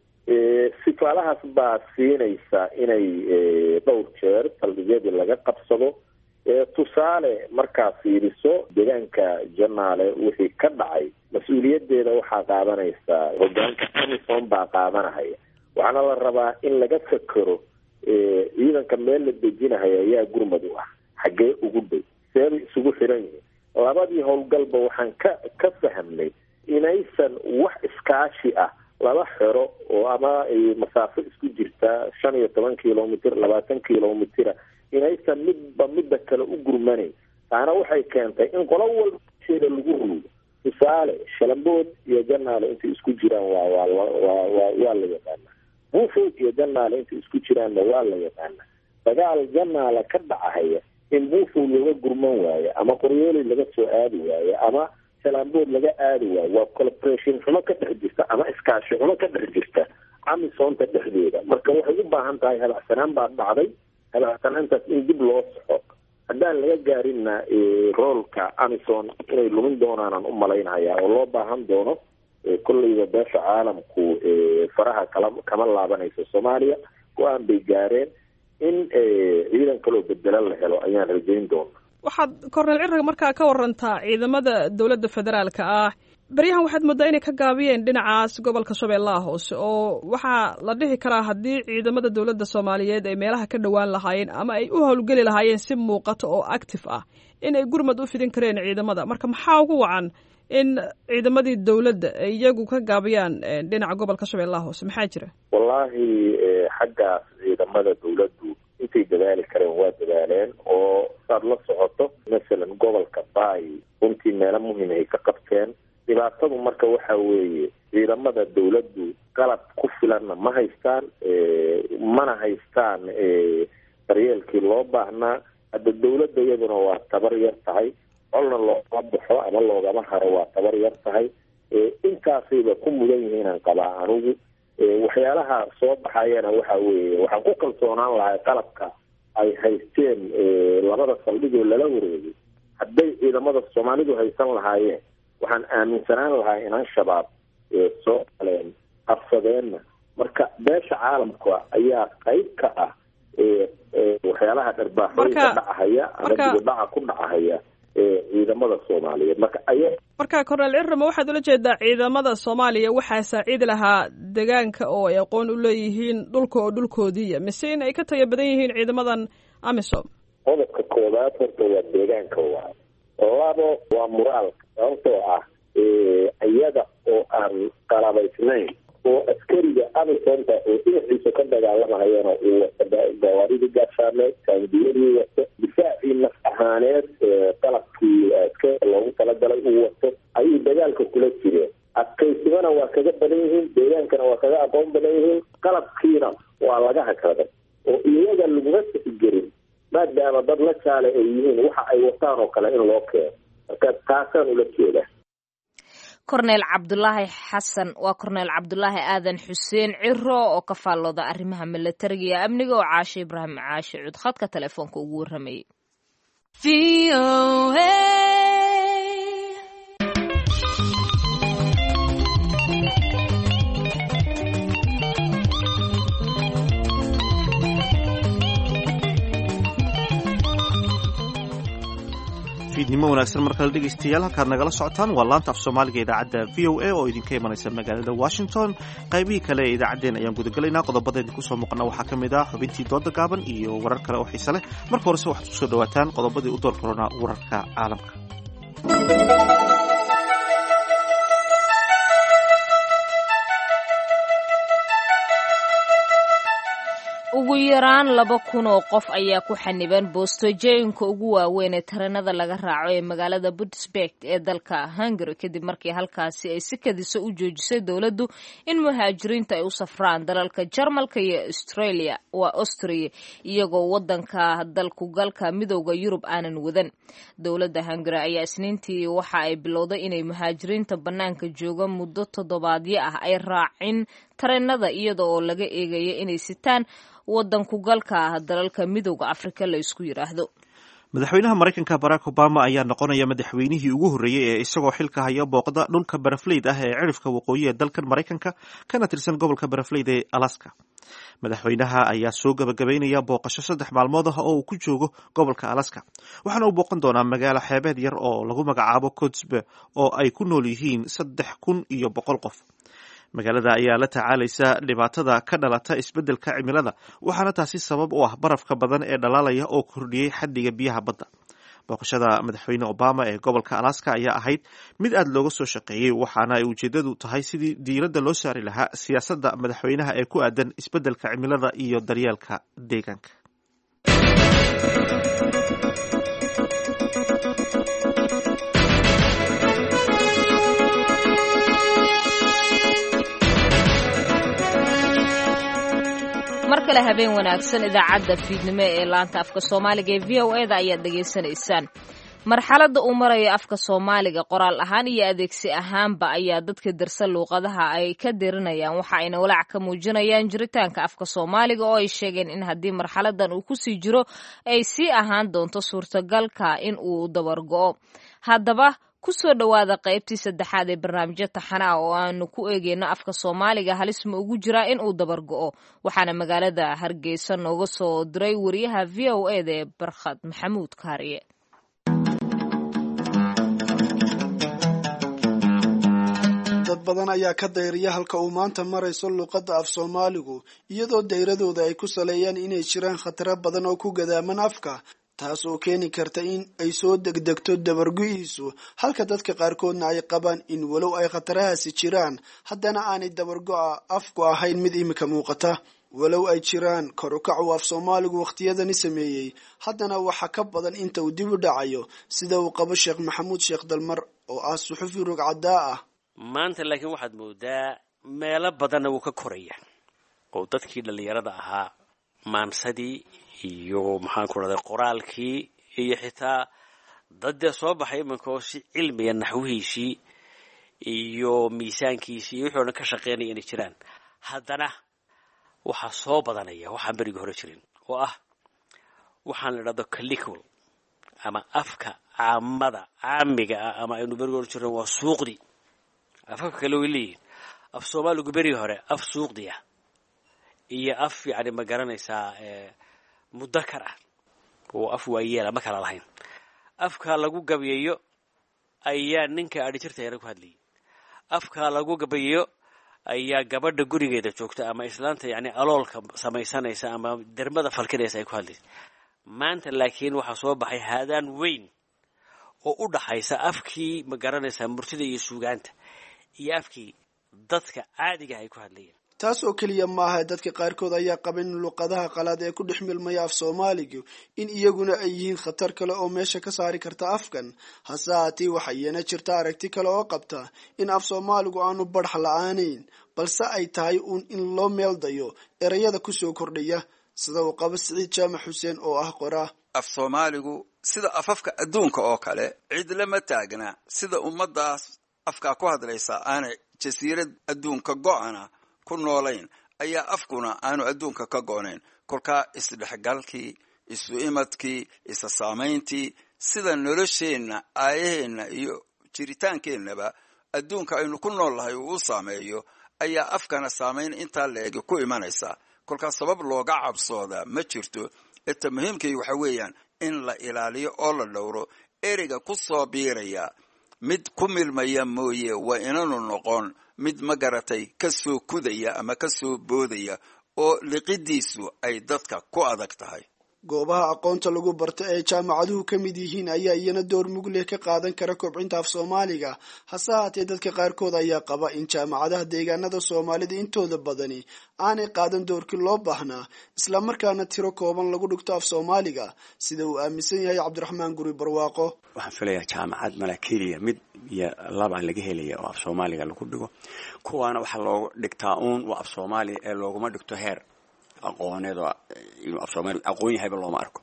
sifaalahaas baa siinaysa inay dhowr jeer saldhigyadii laga qabsado tusaale markaa fiiriso deegaanka janaale wixii ka dhacay mas-uuliyadeeda waxaa qaadanaysa hogaanka amison baa qaadanahaya waxaana la rabaa in laga fekero ciidanka meel la dejinahayo ayaa gurmad u ah xaggee ugu dhow seebay isugu xiran yihiin labadii howlgalba waxaan ka ka fahmnay inaysan wax iskaashi ah laba xero oo ama masaafo isku jirta shan iyo toban kilomitr labaatan kilomitira inaysan midba midda kale u gurmanayn taana waxay keentay in qolo walba sheeda lagu ruugo tusaale shalambood iyo janaale intay isku jiraan waa waa waa waa la yaqaana buufood iyo janaale intay isku jiraanna waa la yaqaana dagaal janaale ka dhacahaya in buufow laga gurman waayo ama qoryooli laga soo aadi waayo ama shalambood laga aadi waayo waa colporation xumo ka dhex jirta ama iskaashi xumo ka dhex jirta amisonta dhexdeeda marka waxay u baahan tahay habacsanaan baa dhacday habaacsanaantaas in dib loo soxo haddaan laga gaarinna roolka amison inay lumin doonaanaan u malaynaya oo loo baahan doono kolleyba beesha caalamku faraha kala kama laabanayso soomaaliya go-aan bay gaareen in ciidan kaloo bedela la helo ayaan rajayn doona waxaad korneel cirag markaa ka warantaa ciidamada dowladda federaalka ah beryahan waxaad moodaa inay ka gaabiyeen dhinacaas gobolka shabeellaha hoose oo waxaa la dhihi karaa haddii ciidamada dowladda soomaaliyeed ay meelaha ka dhowaan lahaayeen ama ay u howlgeli lahaayeen si muuqato oo active ah in ay gurmad u fidin kareen ciidamada marka maxaa ugu wacan in ciidamadii dowladda ay iyagu ka gaabiyaan dhinaca gobolka shabeellaha hoose maxaa jira wallaahi xaggaas ciidamada dowladdu intay dadaali kareen waa dadaaleen oo saad la socoto masalan gobolka baay runtii meelo muhim ay ka qabteen dhibaatadu marka waxa weeye ciidamada dowladdu qalab ku filanna ma haystaan mana haystaan daryeelkii loo baahnaa hadda dowladda iyaduna waa tabar yar tahay colna loogama baxo ama loogama haro waa tabar yar tahay intaasayba ku mudan yihiinaan qabaa anigu waxyaalaha soo baxayana waxa weeye waxaan ku kalsoonaan lahay qalabka ay haysteen labada saldhigoo lala wareegay hadday ciidamada soomaalidu haysan lahaayeen waxaan aaminsanaan lahaa inaan shabaab soo galeen qabsadeenna marka beesha caalamka ayaa qayb ka ah waxyaalaha dharbaaxooyinka dhacahaya ama dibudhaca ku dhacahaya ciidamada soomaaliyeed marka aya marka cornel cirama waxaad ula jeedaa ciidamada soomaaliya waxaa saaciidi lahaa degaanka oo ay aqoon u leeyihiin dhulka oo dhulkoodiiya mise in ay ka tayo badan yihiin ciidamadan amisom qodobka koowaad horta waa deegaanka waa labo waa muraalka sababtoo ah iyada oo aan qalabaysnayn oo askariga amisonta oo dhinaciisa ka dagaalamahayana uu wato gawaaridii gaashaameed taangiyadii wato difaacii naf ahaaneed qalabkii askariga loogu talagalay uu wato ayuu dagaalka kula jireen adkaysimana waa kaga badan yihiin deegaankana waa kaga aqoon badan yihiin qalabkiina waa laga hakraday oo iyaga laguma sixigelin maadaama dad la jaale ay yihiin waxa ay wataan oo kale in loo keeno marka taasaan ula jeedaa korneel cabdulaahi xasan waa korneel cabdulaahi aadan xuseen ciro oo ka faallooda arrimaha milatariga iyo amniga oo caashe ibraahim caashe cud khadka telefoonka ugu warramayay fiidnimo wanaagsan mar kale dhegaystayaal halkaad nagala socotaan waa laanta af soomaaliga idaacadda v o a oo idinka imanaysa magaalada washington qaybihii kale ee idaacaddeen ayaan gudagelaynaa qodobada idinku soo muuqana waxaa ka mid ah xubintii dooda gaaban iyo warar kale oo xiise leh marka horese waxaad kusoo dhawaataan qodobadii u door koronaa wararka caalamka ugu yaraan laba kun oo qof ayaa ku xaniban boostojooyinka ugu waaweyn ee taranada laga raaco ee magaalada budsberg ee dalka hungary kadib markii halkaasi ay si kadiso u joojisay dowladdu in muhaajiriinta ay u safraan dalalka jarmalka iyo australia waa austria iyagoo wadanka dalkugalka midooda yurub aanan wadan dowladda hungary ayaa isniintii waxa ay bilowday inay muhaajiriinta bannaanka jooga muddo toddobaadyo ah ay raacin tareenada iyada oo laga eegaya inay sitaan wadanku galka ah dalalka midooda afrika la isku yidhaahdo madaxweynaha maraykanka barack obama ayaa noqonaya madaxweynihii ugu horreeyey ee isagoo xilka haya booqda dhulka barafleyd ah ee cirifka waqooyi ee dalkan maraykanka kana tirsan gobolka barafleyd ee alaska madaxweynaha ayaa soo gabagabaynaya booqasho saddex maalmood ah oo uu ku joogo gobolka alaska waxaana uu booqan doonaa magaalo xeebeed yar oo lagu magacaabo cotsbe oo ay ku nool yihiin saddex kun iyo boqol qof magaalada ayaa la tacaalaysa dhibaatada ka dhalata isbeddelka cimilada waxaana taasi sabab u ah barafka badan ee dhalaalaya oo kordhiyey xaddiga biyaha badda booqashada madaxweyne obama ee gobolka alaska ayaa ahayd mid aad looga soo shaqeeyey waxaana ay ujeedadu tahay sidii diiradda loo saari lahaa siyaasadda madaxweynaha ee ku aadan isbeddelka cimilada iyo daryeelka deegaanka mar kale habeen wanaagsan idaacadda fiidnimo ee laanta afka soomaaliga ee v o e da ayaad dhegaysanaysaan marxaladda uu marayo afka soomaaliga qoraal ahaan iyo adeegsi ahaanba ayaa dadka darsa luuqadaha ay ka dirinayaan waxa ayna walaac ka muujinayaan jiritaanka afka soomaaliga oo ay sheegeen in haddii marxaladan uu kusii jiro ay sii ahaan doonto suurtagalka in uu dabargo'o haddaba kusoo dhowaada qaybtii saddexaad ee barnaamijyo taxana ah oo aanu ku eegeyno afka soomaaliga halis ma ugu jiraa in uu dabargo'o waxaana magaalada hargeysa nooga soo diray wariyaha v o e da ee barkhad maxamuud kaariye dad badan ayaa ka dayriya halka uu maanta marayso luuqadda af soomaaligu iyadoo dayradooda ay ku saleeyaan inay jiraan khataro badan oo ku gadaaman afka taas oo keeni karta in ay soo degdegto dabargo-iisu halka dadka qaarkoodna ay qabaan in walow ay khatarahaasi jiraan haddana aanay dabargo-a afku ahayn mid imika muuqata walow ay jiraan kor ukac uu af soomaaligu wakhtiyadani sameeyey haddana waxa ka badan inta uu dib u dhacayo sida uu qabo sheekh maxamuud sheekh dalmar oo ah suxufi rogcadaa ah maanta laakiin waxaad moodaa meelo badanna wuu ka koraya oo dadkii dhallinyarada ahaa maansadii iyo maxaanku rahday qoraalkii iyo xitaa dad dee soo baxay iminka oo si cilmiga naxwihiisii iyo miisaankiisii iyo wixii o dhan ka shaqeynaya inay jiraan haddana waxaa soo badanaya waxaan berigi hore jirin oo ah waxaan la idhahdo calicul ama afka caamada caamiga ah ama aynu berigi hore jirin waa suuqdi afafka kale way leeyihin af soomaaligu berigi hore af suuqdi ah iyo af yani ma garanaysaa mudakar ah oo af waayeela ma kala lahayn afka lagu gabayeeyo ayaa ninka adhijirtayana ku hadlayay afka lagu gabayeeyo ayaa gabadha gurigeeda joogta ama islaanta yani aloolka samaysanaysa ama dermada falkinaysa ay ku hadlaysa maanta laakiin waxaa soo baxay haadaan weyn oo u dhaxaysa afkii ma garanaysaa murtida iyo suugaanta iyo afkii dadka caadiga ay ku hadlayeen taas oo keliya maaha dadka qaarkood ayaa qaba in luqadaha qalaad ee ku dhex milmaya af soomaaligu in iyaguna ay yihiin khatar kale oo meesha ka saari karta afkan hase haatee waxa iyana jirta aragti kale oo qabta in af soomaaligu aanu badhax la-aanayn balse ay tahay uun in loo meeldayo erayada kusoo kordhaya sida uu qabo siciid jaamac xuseen oo ah qoraa af soomaaligu sida afafka adduunka oo kale cid lama taagna sida ummadaas afkaa ku hadlaysa aanay jasiirad adduunka go-ana ku noolayn ayaa afkuna aanu adduunka ka go-nayn kolkaa isdhexgalkii isu imadkii isa saamayntii sida nolosheenna aayaheenna iyo jiritaankeenaba adduunka aynu ku nool lahay uu u saameeyo ayaa afkana saamayn intaa la-egi ku imanaysa kolkaas sabab looga cabsoodaa ma jirto eta muhiimkii waxa weeyaan in la ilaaliyo oo la dhowro ereyga ku soo biiraya mid ku milmaya mooye waa inanu noqon mid ma garatay ka soo kudaya ama ka soo boodaya oo liqidiisu ay dadka ku adag tahay goobaha aqoonta lagu barto ee jaamacaduhu ka mid yihiin ayaa iyana door mug leh ka qaadan kara kobcinta af soomaaliga hase haatee dadka qaarkood ayaa qaba in jaamacadaha deegaanada soomaalida intooda badani aanay qaadan doorkii loo baahnaa islamarkaana tiro kooban lagu dhigto af soomaaliga sida uu aaminsan yahay cabdiraxmaan guri barwaaqo waxaan filayaa jaamacad mala keliya mid iyo laba laga helaya oo af soomaaliga lagu dhigo kuwaana waxaa loogu dhigtaa uun waa af soomaaliya ee looguma dhigto heer aqooneed oo inuu af soomaaliya aqoon yahayba looma arko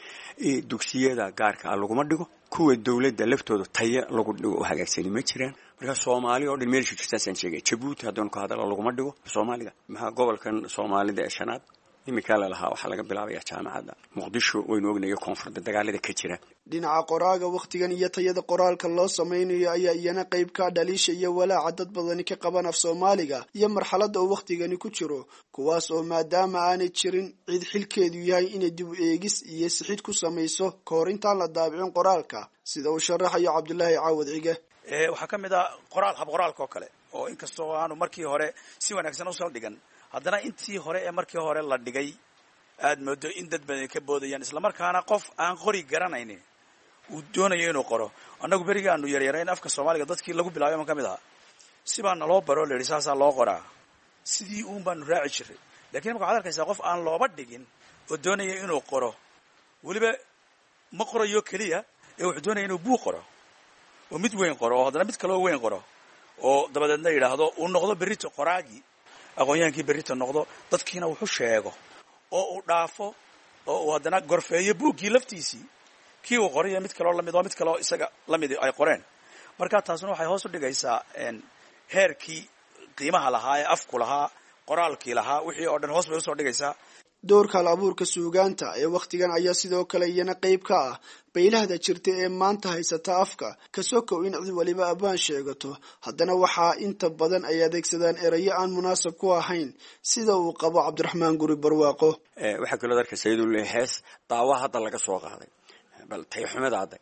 dugsiyada gaarka ah laguma dhigo kuwa dowladda laftooda taya lagu dhigo oo hagaagsani ma jiraan marka soomaaliya oo dhan meelsha jirtaasaan sheegay jabuuti haddaan ku hadala laguma dhigo soomaaliga maxaa gobolkan soomaalida ee shanaad iminkaa lalahaa waxaa laga bilaabaya jaamacadda muqdisho waynu ognayo koonfurda dagaalada ka jira dhinaca qoraaga wakhtigan iyo tayada qoraalka loo samaynayo ayaa iyana qayb ka dhaliisha iyo walaaca dad badani ka qaban af soomaaliga iyo marxaladda uu wakhtigani ku jiro kuwaas oo maadaama aanay jirin cid xilkeedu yahay inay dib u eegis iyo sixid ku samayso kahor intaan la daabicin qoraalka sida uu sharaxayo cabdulaahi caawad cige waxaa ka mid ah qoraal hab qoraalka oo kale oo inkastoo aanu markii hore si wanaagsan usoo dhigan haddana intii hore ee markii hore la dhigay aad moodo in dad badan ka boodayaan islamarkaana qof aan qori garanaynin uu doonayo inuu qoro annagu berigii aanu yaryarayn afka soomaaliga dadkii lagu bilaabay man ka mid ahaa sibaa naloo baro la yidhi saasaa loo qoraa sidii uun baanu raaci jiray lakiin imaka waxad arkaysaa qof aan looba dhigin oo doonaya inuu qoro weliba ma qorayo keliya ee wuxuu doonaya inuu buug qoro oo mid weyn qoro oo haddana mid kaloo weyn qoro oo dabadeedna yidhaahdo uu noqdo berrito qoraagii aqoonyahaankii berrito noqdo dadkiina wuxu sheego oo uu dhaafo oo uu haddana gorfeeyo buuggii laftiisii kii uu qorayo mid kaloo lamid oo mid kaloo isaga lamid ay qoreen marka taasuna waxay hoos u dhigaysaa heerkii qiimaha lahaa ee afku lahaa qoraalkii lahaa wixii oo dhan hoos bay usoo dhigaysaa doorka hal abuurka suugaanta ee wakhtigan ayaa sidoo kale iyana qayb ka ah baylahda jirta ee maanta haysata afka kasokow in cid waliba abaan sheegato haddana waxaa inta badan ay adeegsadaan erayo aan munaasab ku ahayn sida uu qabo cabdiraxmaan guri barwaaqo waxaa kaloo arkaysa iyadoo le hees daawa hadda laga soo qaaday bal tayxumada hadda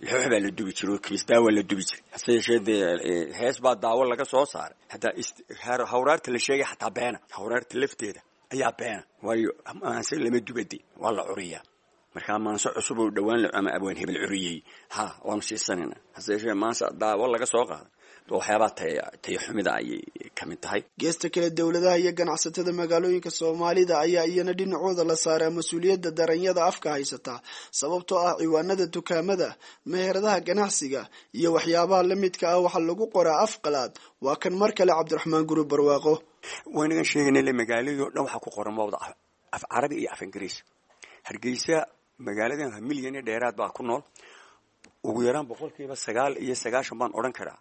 lixoox baa la dubi jiray oo kiisdaawa la dubi jiray hase yeeshee dee hees baa daawo laga soo saaray hataa hawraarta la sheegay xataa beena hawraarta lafteeda ayaa beena waayo maanse lama dubade waa la curiyaa markaa maanse cusub oo dhowaan ama abwaan hebel curiyey ha waanu siisanayna hase yeeshee maanse daawo laga soo qaaday waxyaabaa tayo xumida ayay ka mid tahay geesta kale dowladaha iyo ganacsatada magaalooyinka soomaalida ayaa iyana dhinacooda la saaraa mas-uuliyadda daranyada afka haysataa sababtoo ah ciwaanada dukaamada meheradaha ganacsiga iyo waxyaabaha la midka ah waxaa lagu qoraa af qalaad waa kan mar kale cabdiraxmaan guri barwaaqo waynagan sheegaynale magaaladii o dhan waxaa ku qoran mawda af carabi iyo af ingiriis hargeysa magaaladan milyan iyo dheeraad baa ku nool ugu yaraan boqolkiiba sagaal iyo sagaashan baan odhan karaa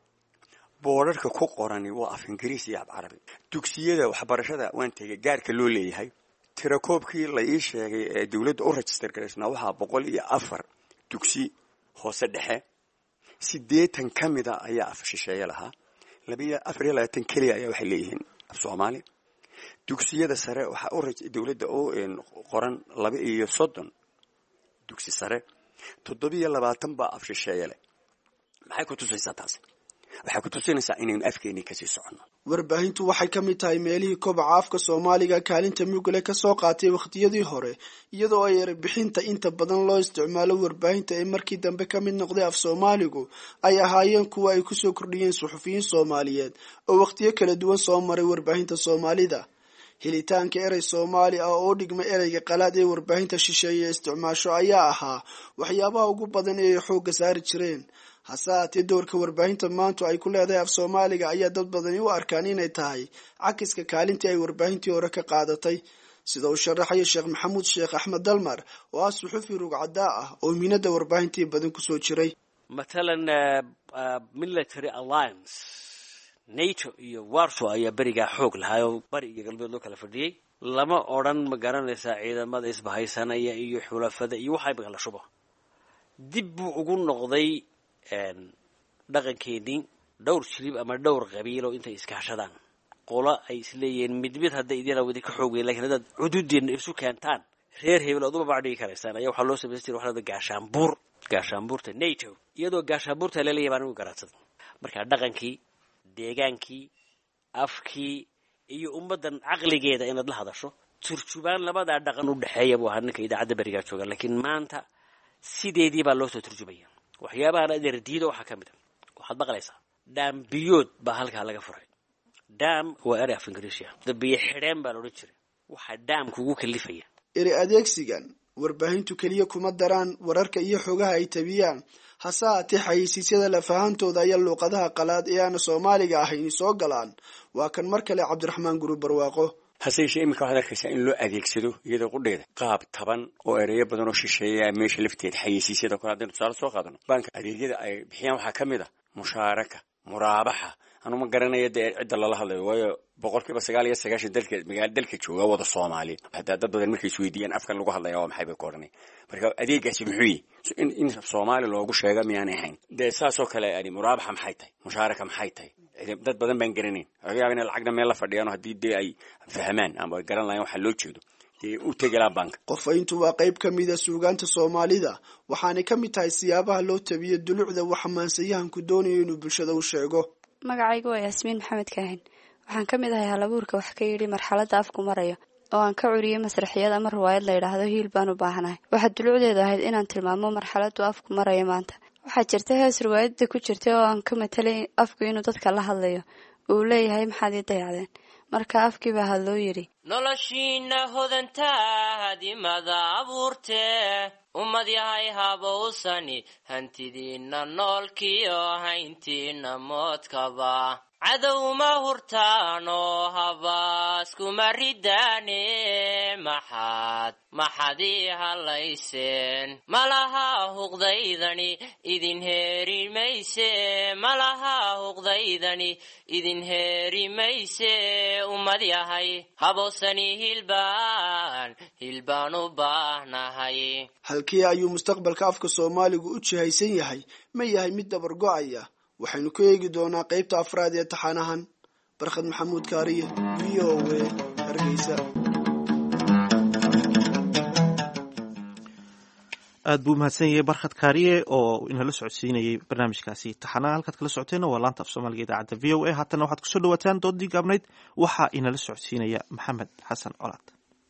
boodharka ku qorani waa af ingiriis iyo af carabi dugsiyada waxbarashada waan tegay gaarka loo leeyahay tirakoobkii la ii sheegay ee dowladda u register garaysnaa waxaa boqol iyo afar dugsi hoose dhexe siddeetan ka mida ayaa af shisheeye lahaa labaiyo afar iyo labaatan keliya ayaa waxay leeyihiin af soomaali dugsiyada sare waxaa u dowladda u qoran laba iyo soddon dugsi sare toddobiyo labaatan baa af shisheeye leh maxay ku tusaysaa taasi waxay ku tusinaysaa inaynu afkeenii kasii soconno warbaahintu waxay ka mid tahay meelihii kobaca afka soomaaliga kaalinta mugale kasoo qaatay wakhtiyadii hore iyadoo ay erebixinta inta badan loo isticmaalo warbaahinta ee markii dambe ka mid noqday af soomaaligu ay ahaayeen kuwa ay kusoo kordhiyeen suxufiyiin soomaaliyeed oo wakhtiyo kala duwan soo maray warbaahinta soomaalida helitaanka erey soomaali ah oo dhigma ereyga qalaad ee warbaahinta shisheeye isticmaasho ayaa ahaa waxyaabaha ugu badan ee ay xoogga saari jireen hase haatee doorka warbaahinta maantu ay ku leedahay af soomaaliga ayaa dad badani u arkaan inay tahay cakiska kaalintii ay warbaahintii hore ka qaadatay sida uu sharaxayo sheekh maxamuud sheekh axmed dalmar oo ah suxufi rugcadaa ah oo miinada warbaahintii badan kusoo jiray matalan military alliance nato iyo warso ayaa berigaa xoog lahaa oo bari iyo galbeed loo kala fadhiyey lama odran ma garanaysaa ciidamada isbahaysanaya iyo xulafada iyo waxa imika la shubo dib buu ugu noqday dhaqankeenii dhowr jilib ama dhowr qabiilo intay iskaashadaan qolo ay isleeyihiin mid mid hadday idin awadi ka xoog weyn lakin haddaad cududeena isu keentaan reer hebel ood uma bacdhigi karaysaan ayaa waxaa loo samaysan jira waxaa gaashaanbuur gaashaanbuurta nato iyadoo gaashaanbuurta laleeyahy baan ugu garaadsaday marka dhaqankii deegaankii afkii iyo ummaddan caqligeeda inaad la hadasho turjubaan labadaa dhaqan u dhexeeya buu ahaa ninka idaacadda berigaa jooga laakiin maanta sideedii baa loo soo turjubaya waxyaabahan adeer diida waxaa ka mid a waxaad maqlaysaa dhaambiyood baa halkaa laga furay dam waa erey af ingiriisia dabiyo xidheen baa laodhan jiray waxaa daamka ugu kalifaya eri adeegsigan warbaahintu keliya kuma daraan wararka iyo xogaha ay tabiyaan hase haatee xayeysiisyada lafahantooda ayaa luuqadaha qalaad ee aana soomaaliga ahayn soo galaan waa kan mar kale cabdiraxmaan guri barwaaqo hase yeeshee iminka waxaad arkaysaa in loo adeegsado iyadoo qudheeda qaab taban oo ereyo badan oo shisheeya meesha lafteeda xayeysiisyada kale haddaynu tusaale soo qaadano baanka adeegyada ay bixiyaan waxaa ka mid a mushaaraka muraabaxa anuma garanaya dee cidda lala hadlayo waayo boqol kiiba sagaal iyo sagaashan dalka magaala dalka jooga wada soomaali hadaa dad badan markay isweydiiyaan afkan lagu hadlaya waa maxay bay ku odhanay marka adeegaasi muxuu yihi in in soomaali loogu sheega miyaanay ahayn dee saasoo kale yani muraabaxa maxay tahay mushaaraka maxay tahay dad badan baan garanayn laga yaaba inay lacagna meel la fadhiyaan haddii dee ay fahmaan ama ay garan lahayn waxaa loo jeedo dee u tegelaa banka qofayntu waa qayb ka mida suugaanta soomaalida waxaanay ka mid tahay siyaabaha loo tabiyo dulucda waxa maansayahanku doonayo inuu bulshada u sheego magacaygu waa yaasmiin maxamed kaahin waxaan ka mid ahay halabuurka wax ka yidhi marxaladda afku marayo oo aan ka curiyey masraxiyad ama riwaayad la yidhaahdo hiil baan u baahanahay waxaa dulucdeedu ahayd inaan tilmaamo marxaladdu afku marayo maanta waxaa jirta hees riwaayadda ku jirtay oo aan ka matalay afku inuu dadka la hadlayo uu leeyahay maxaad ii dayacdeen marka afkii baa hadloo yidhi noloshiina hodantaadimada abuurtee ummad yahay habowsani hantidiinna noolkiyo hayntiinna moodkaba cadowma hurtaanoo habaaskuma ridaane maxaad maxaad ii hadlayseen malaha huqdaydani idin heeri mayse malaha huqdaydani idin heeri mayse ummad yahay habowsani hilbaan hilbaan u baahnahay halkii ayuu mustaqbalka afka soomaaligu u jihaysan yahay ma yahay mid dabar go-aya waxaynu ka eegi doonaa qaybta afraad ee taxanahan barkhad maxamuud kaariye v o w hargeysa aad buu mahadsan yahay barkhad kaariye oo inala socodsiinayay barnaamijkaasi taxanaha halkaad kala socoteenna waa laanta af soomaaliga idaacadda v o a haatana waxaad kusoo dhawaataan doodii gaabnayd waxaa inala socodsiinaya maxamed xasan colaad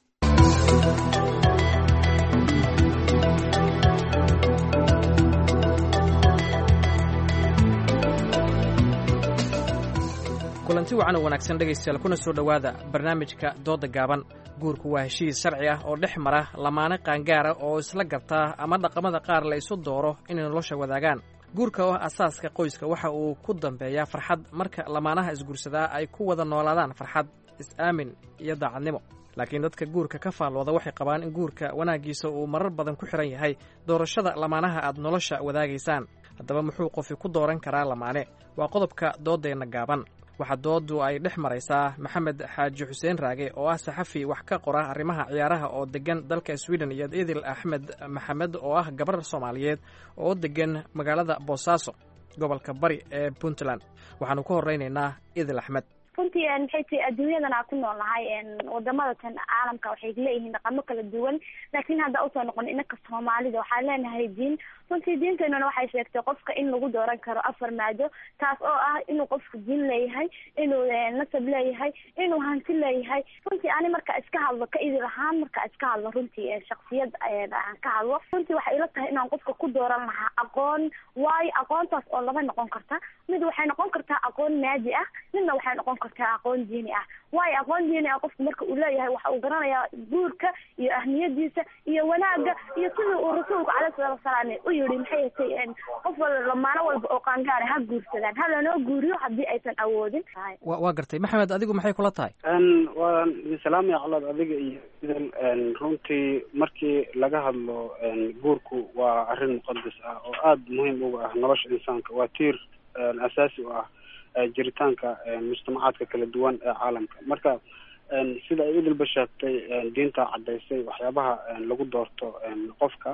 kulanti wacan oo wanaagsan dhegaystayaal kuna soo dhowaada barnaamijka doodda gaaban guurku waa heshiis sharci ah oo dhex mara lamaane qaangaara oo isla gartaa ama dhaqamada qaar la isu dooro inay nolosha wadaagaan guurka oo ah asaaska qoyska waxa uu ku dambeeyaa farxad marka lamaanaha isguursadaa ay ku wada noolaadaan farxad is-aamin iyo daacadnimo laakiin dadka guurka ka faallooda waxay qabaan in guurka wanaaggiisa uu marar badan ku xihan yahay doorashada lamaanaha aad nolosha wadaagaysaan haddaba muxuu qofi ku dooran karaa lamaane waa qodobka dooddeenna gaaban waxaa dooddu ay dhex maraysaa maxamed xaaji xuseen raage oo ah saxafi wax ka qora arrimaha ciyaaraha oo deggan dalka sweden iyo idil axmed maxamed oo ah gabar soomaaliyeed oo deggan magaalada boosaaso gobolka bari ee puntland waxaanu ka horeynaynaa idil axmed runtii maxay tahay adduunyadan aan ku nool nahay wadamada tan caalamka waxay leeyihiin dhaqamo kala duwan laakiin hadda usoo noqon inaka soomaalida waxaan leenahay diin runtii diinteenuna waxay sheegtay qofka in lagu dooran karo afar maado taas oo ah inuu qofku diin leeyahay inuu nasab leeyahay inuu hanti leeyahay runtii ani marka iska hadlo ka idil ahaan marka iska hadlo runtii shaksiyad aan ka hadlo runtii waxay ila tahay inaan qofka ku dooran lahaa aqoon waayo aqoontaas oo laba noqon karta mid waxay noqon kartaa aqoon maadi ah midna waxay noqon kartaa aqoon diini ah waayo aqoon diini ah qofku marka uu leeyahay waxa uu garanayaa guurka iyo ahmiyadiisa iyo wanaaga iyo sidii uu rasuulku caleyhi salaatu wasalaam u yidhi maxay tay qof wal lamaano walba oo qaangaara ha guursadaan ha lanoo guuriyo haddii aysan awoodin wa waa gartay maxamed adigu maxay kula tahay waa salaamaya colaad adiga iyo idil runtii markii laga hadlo guurku waa arrin muqadas ah oo aada muhiim uga ah nolosha insaanka waa tiir asaasi u ah jiritaanka mujtamacaadka kala duwan ee caalamka marka sida ay idilba sheegtay diinta caddaysay waxyaabaha lagu doorto qofka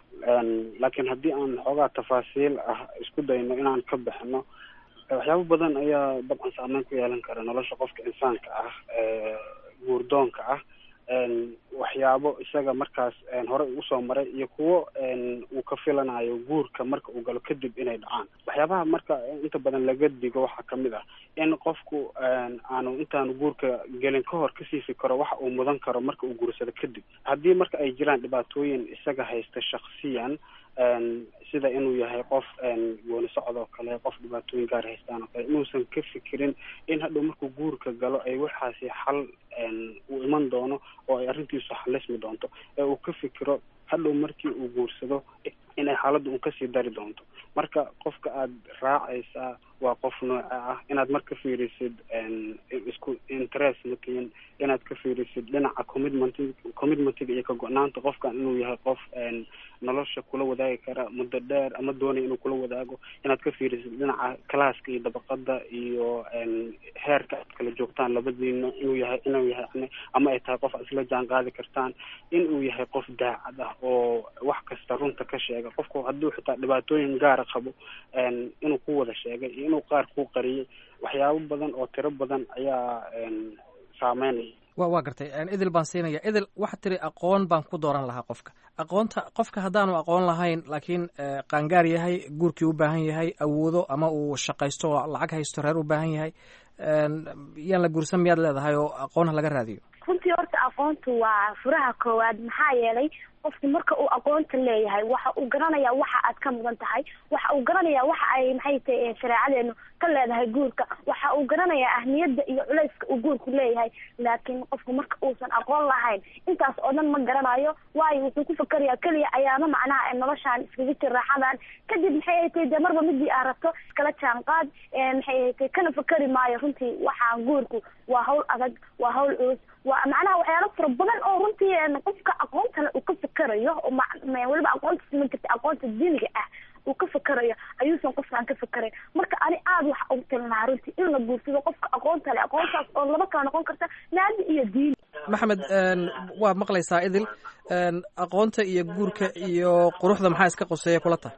laakiin haddii aan xoogaa tafaasiil ah isku dayno inaan ka bixino waxyaabo badan ayaa dabcan saameyn ku yeelan kara nolosha qofka insaanka ah guurdoonka ah waxyaabo isaga markaas horey usoo maray iyo kuwo uu ka filanayo guurka marka uu galo kadib inay dhacaan waxyaabaha marka inta badan laga digo waxaa kamid ah in qofku aanu intaanu guurka gelin ka hor kasii fikiro waxa uu mudan karo marka uu guursado kadib haddii marka ay jiraan dhibaatooyin isaga haysta shaksiyan sida inuu yahay qof gooni socod oo kale qof dhibaatooyin gaar haystaan oo kale inuusan ka fikirin in hadhow markuu guurka galo ay waxaasi xal uu iman doono oo ay arrintiisu xalismi doonto ee uu ka fikiro hadhow markii uu guursado inay xaaladda un kasii dari doonto marka qofka aada raacaysaa waa qof nooca ah inaad mar ka fiirisid isku interest matiin inaad ka fiirisid dhinaca commitment commitmentiga iyo ka go-naanta qofkan inuu yahay qof nolosha kula wadaagi kara muddo dheer ama doonaya inuu kula wadaago inaad ka fiirisid dhinaca classka iyo dabaqada iyo heerka aad kala joogtaan labadiina inuu yahay inuu yahay ama ay tahay qof aad isla jaan qaadi kartaan inuu yahay qof daacad ah oo wax kasta runta ka sheega qofku hadduu xitaa dhibaatooyin gaara qabo inuu ku wada sheegay iyo inuu qaar ku qariyay waxyaabo badan oo tiro badan ayaa saameynaya wa waa gartay idil baan siinaya idil waxaad tiri aqoon baan ku dooran lahaa qofka aqoonta qofka haddaanu aqoon lahayn laakiin qaangaar yahay guurkii u baahan yahay awoodo ama uu shaqaysto oo lacag haysto reer u baahan yahay yaan la guursan miyaad leedahay oo aqoonha laga raadiyo runtii horta aqoontu waa furaha koowaad maxaa yeelay qofku marka uu aqoonta leeyahay waxa uu garanayaa waxa aad ka mudan tahay waxa uu garanayaa waxa ay maxay tahay shareecadeenu ka leedahay guurka waxa uu garanayaa ahmiyadda iyo culayska uu guurku leeyahay laakiin qofku marka uusan aqoon lahayn intaas oo dhan ma garanayo waayo wuxuu ku fakarayaa keliya ayaama macnaha ee noloshaan iskaga jir raaxadan kadib maxay ay tahay dee marba midii aad rabto iskala jaanqaad maxay ay tahay kana fakari maayo runtii waxaan guurku waa hawl adag waa hawl culus waa macnaha waxyaalo fara badan oo runtii qofka aqoontale uu ka fakarayo oo weliba aqoonta siman jirta aqoonta diiniga ah uu ka fakarayo ayuusan qofkaan ka fakarayn marka ani aada waxa ugu talin lahaa runtii in la guursado qofka aqoonta le aqoontaas oo laba kala noqon karta naadi iyo diini maxamed waa maqlaysaa idil aqoonta iyo guurka iyo quruxda maxaa iska qoseeya kula tahay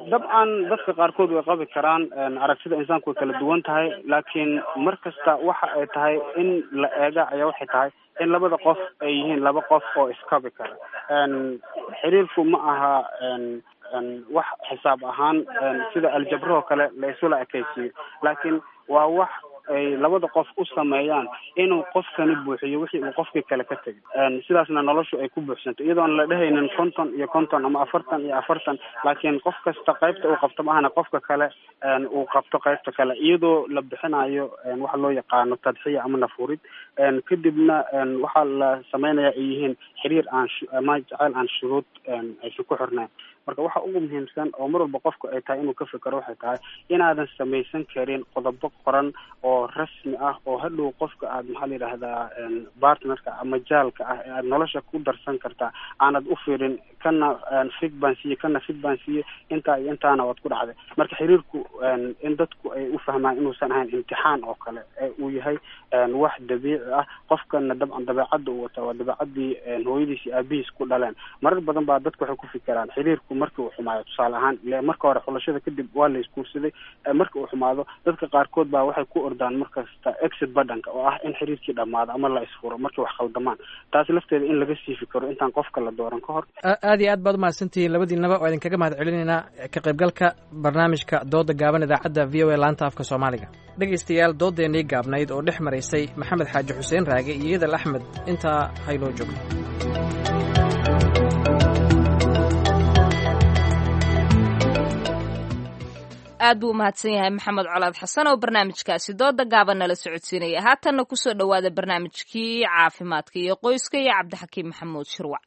dabcan dadka qaarkood way qabi karaan aragtida insaanku way kala duwan tahay laakiin mar kasta waxa ay tahay in la eega ayaa waxay tahay in labada qof ay yihiin laba qof oo iskabi kara xiriirku ma aha wax xisaab ahaan sida aljabrahoo kale la isula ekaysiiyo laakiin waa wax ay labada qof u sameeyaan inuu qofkani buuxiyo wixii uu qofkii kale ka tegay sidaasna noloshu ay ku buuxsanto iyadoon la dhehaynin konton iyo konton ama afartan iyo afartan laakiin qof kasta qaybta uu qabto maahana qofka kale uu qabto qaybta kale iyadoo la bixinayo waxa loo yaqaano tadxiya ama nafurid kadibna waxaa la sameynaya ay yihiin xiriir aan ama jaceyl aan shuruud aysan ku xirnayn marka waxa ugu muhiimsan oo mar walba qofku ay tahay inuu ka fikero waxay tahay inaadan samaysan karin qodobo qoran oo rasmi ah oo hadhow qofka aad maxaa la yidhaahdaa partnerka ama jaalka ah ee aad nolosha ku darsan kartaa aanad u fiirin kana fig baan siiye kana fig baan siiye intaa iyo intaana waad ku dhacday marka xiriirku in dadku ay u fahmaan inuusan ahayn imtixaan oo kale ee uu yahay wax dabiici ah qofkana dabcan dabeecadda uu wataa waa dabeecadii hooyadiis iyo aabihiis ku dhaleen marar badan baa dadku waxay ku fikiraan xiriirku markii uu xumaayo tusaale ahaan ile marka hore xulashada kadib waa la isguursaday marka uu xumaado dadka qaarkood baa waxay ku ordaan markasta exit badhanka oo ah in xiriirkii dhamaado ama la isfuro markay wax khaldamaan taasi lafteeda in laga siifi karo intaan qofka la dooran ka hor aad iyo aad baad umahadsantihiin labadiinaba waa idinkaga mahad celinaynaa ka qaybgalka barnaamijka dooda gaaban idaacadda v o a laanta afka soomaaliga dhegaystayaal doodeennii gaabnayd oo dhex maraysay maxamed xaaji xuseen raage iyo yadal axmed intaa haynoo joogto aad buu umahadsan yahay maxamed colaad xasan oo barnaamijkaasi dooda gaaban nala socodsiinaya haatanna kusoo dhowaada barnaamijkii caafimaadka iyo qoyska iyo cabdixakiim maxamuud shirwac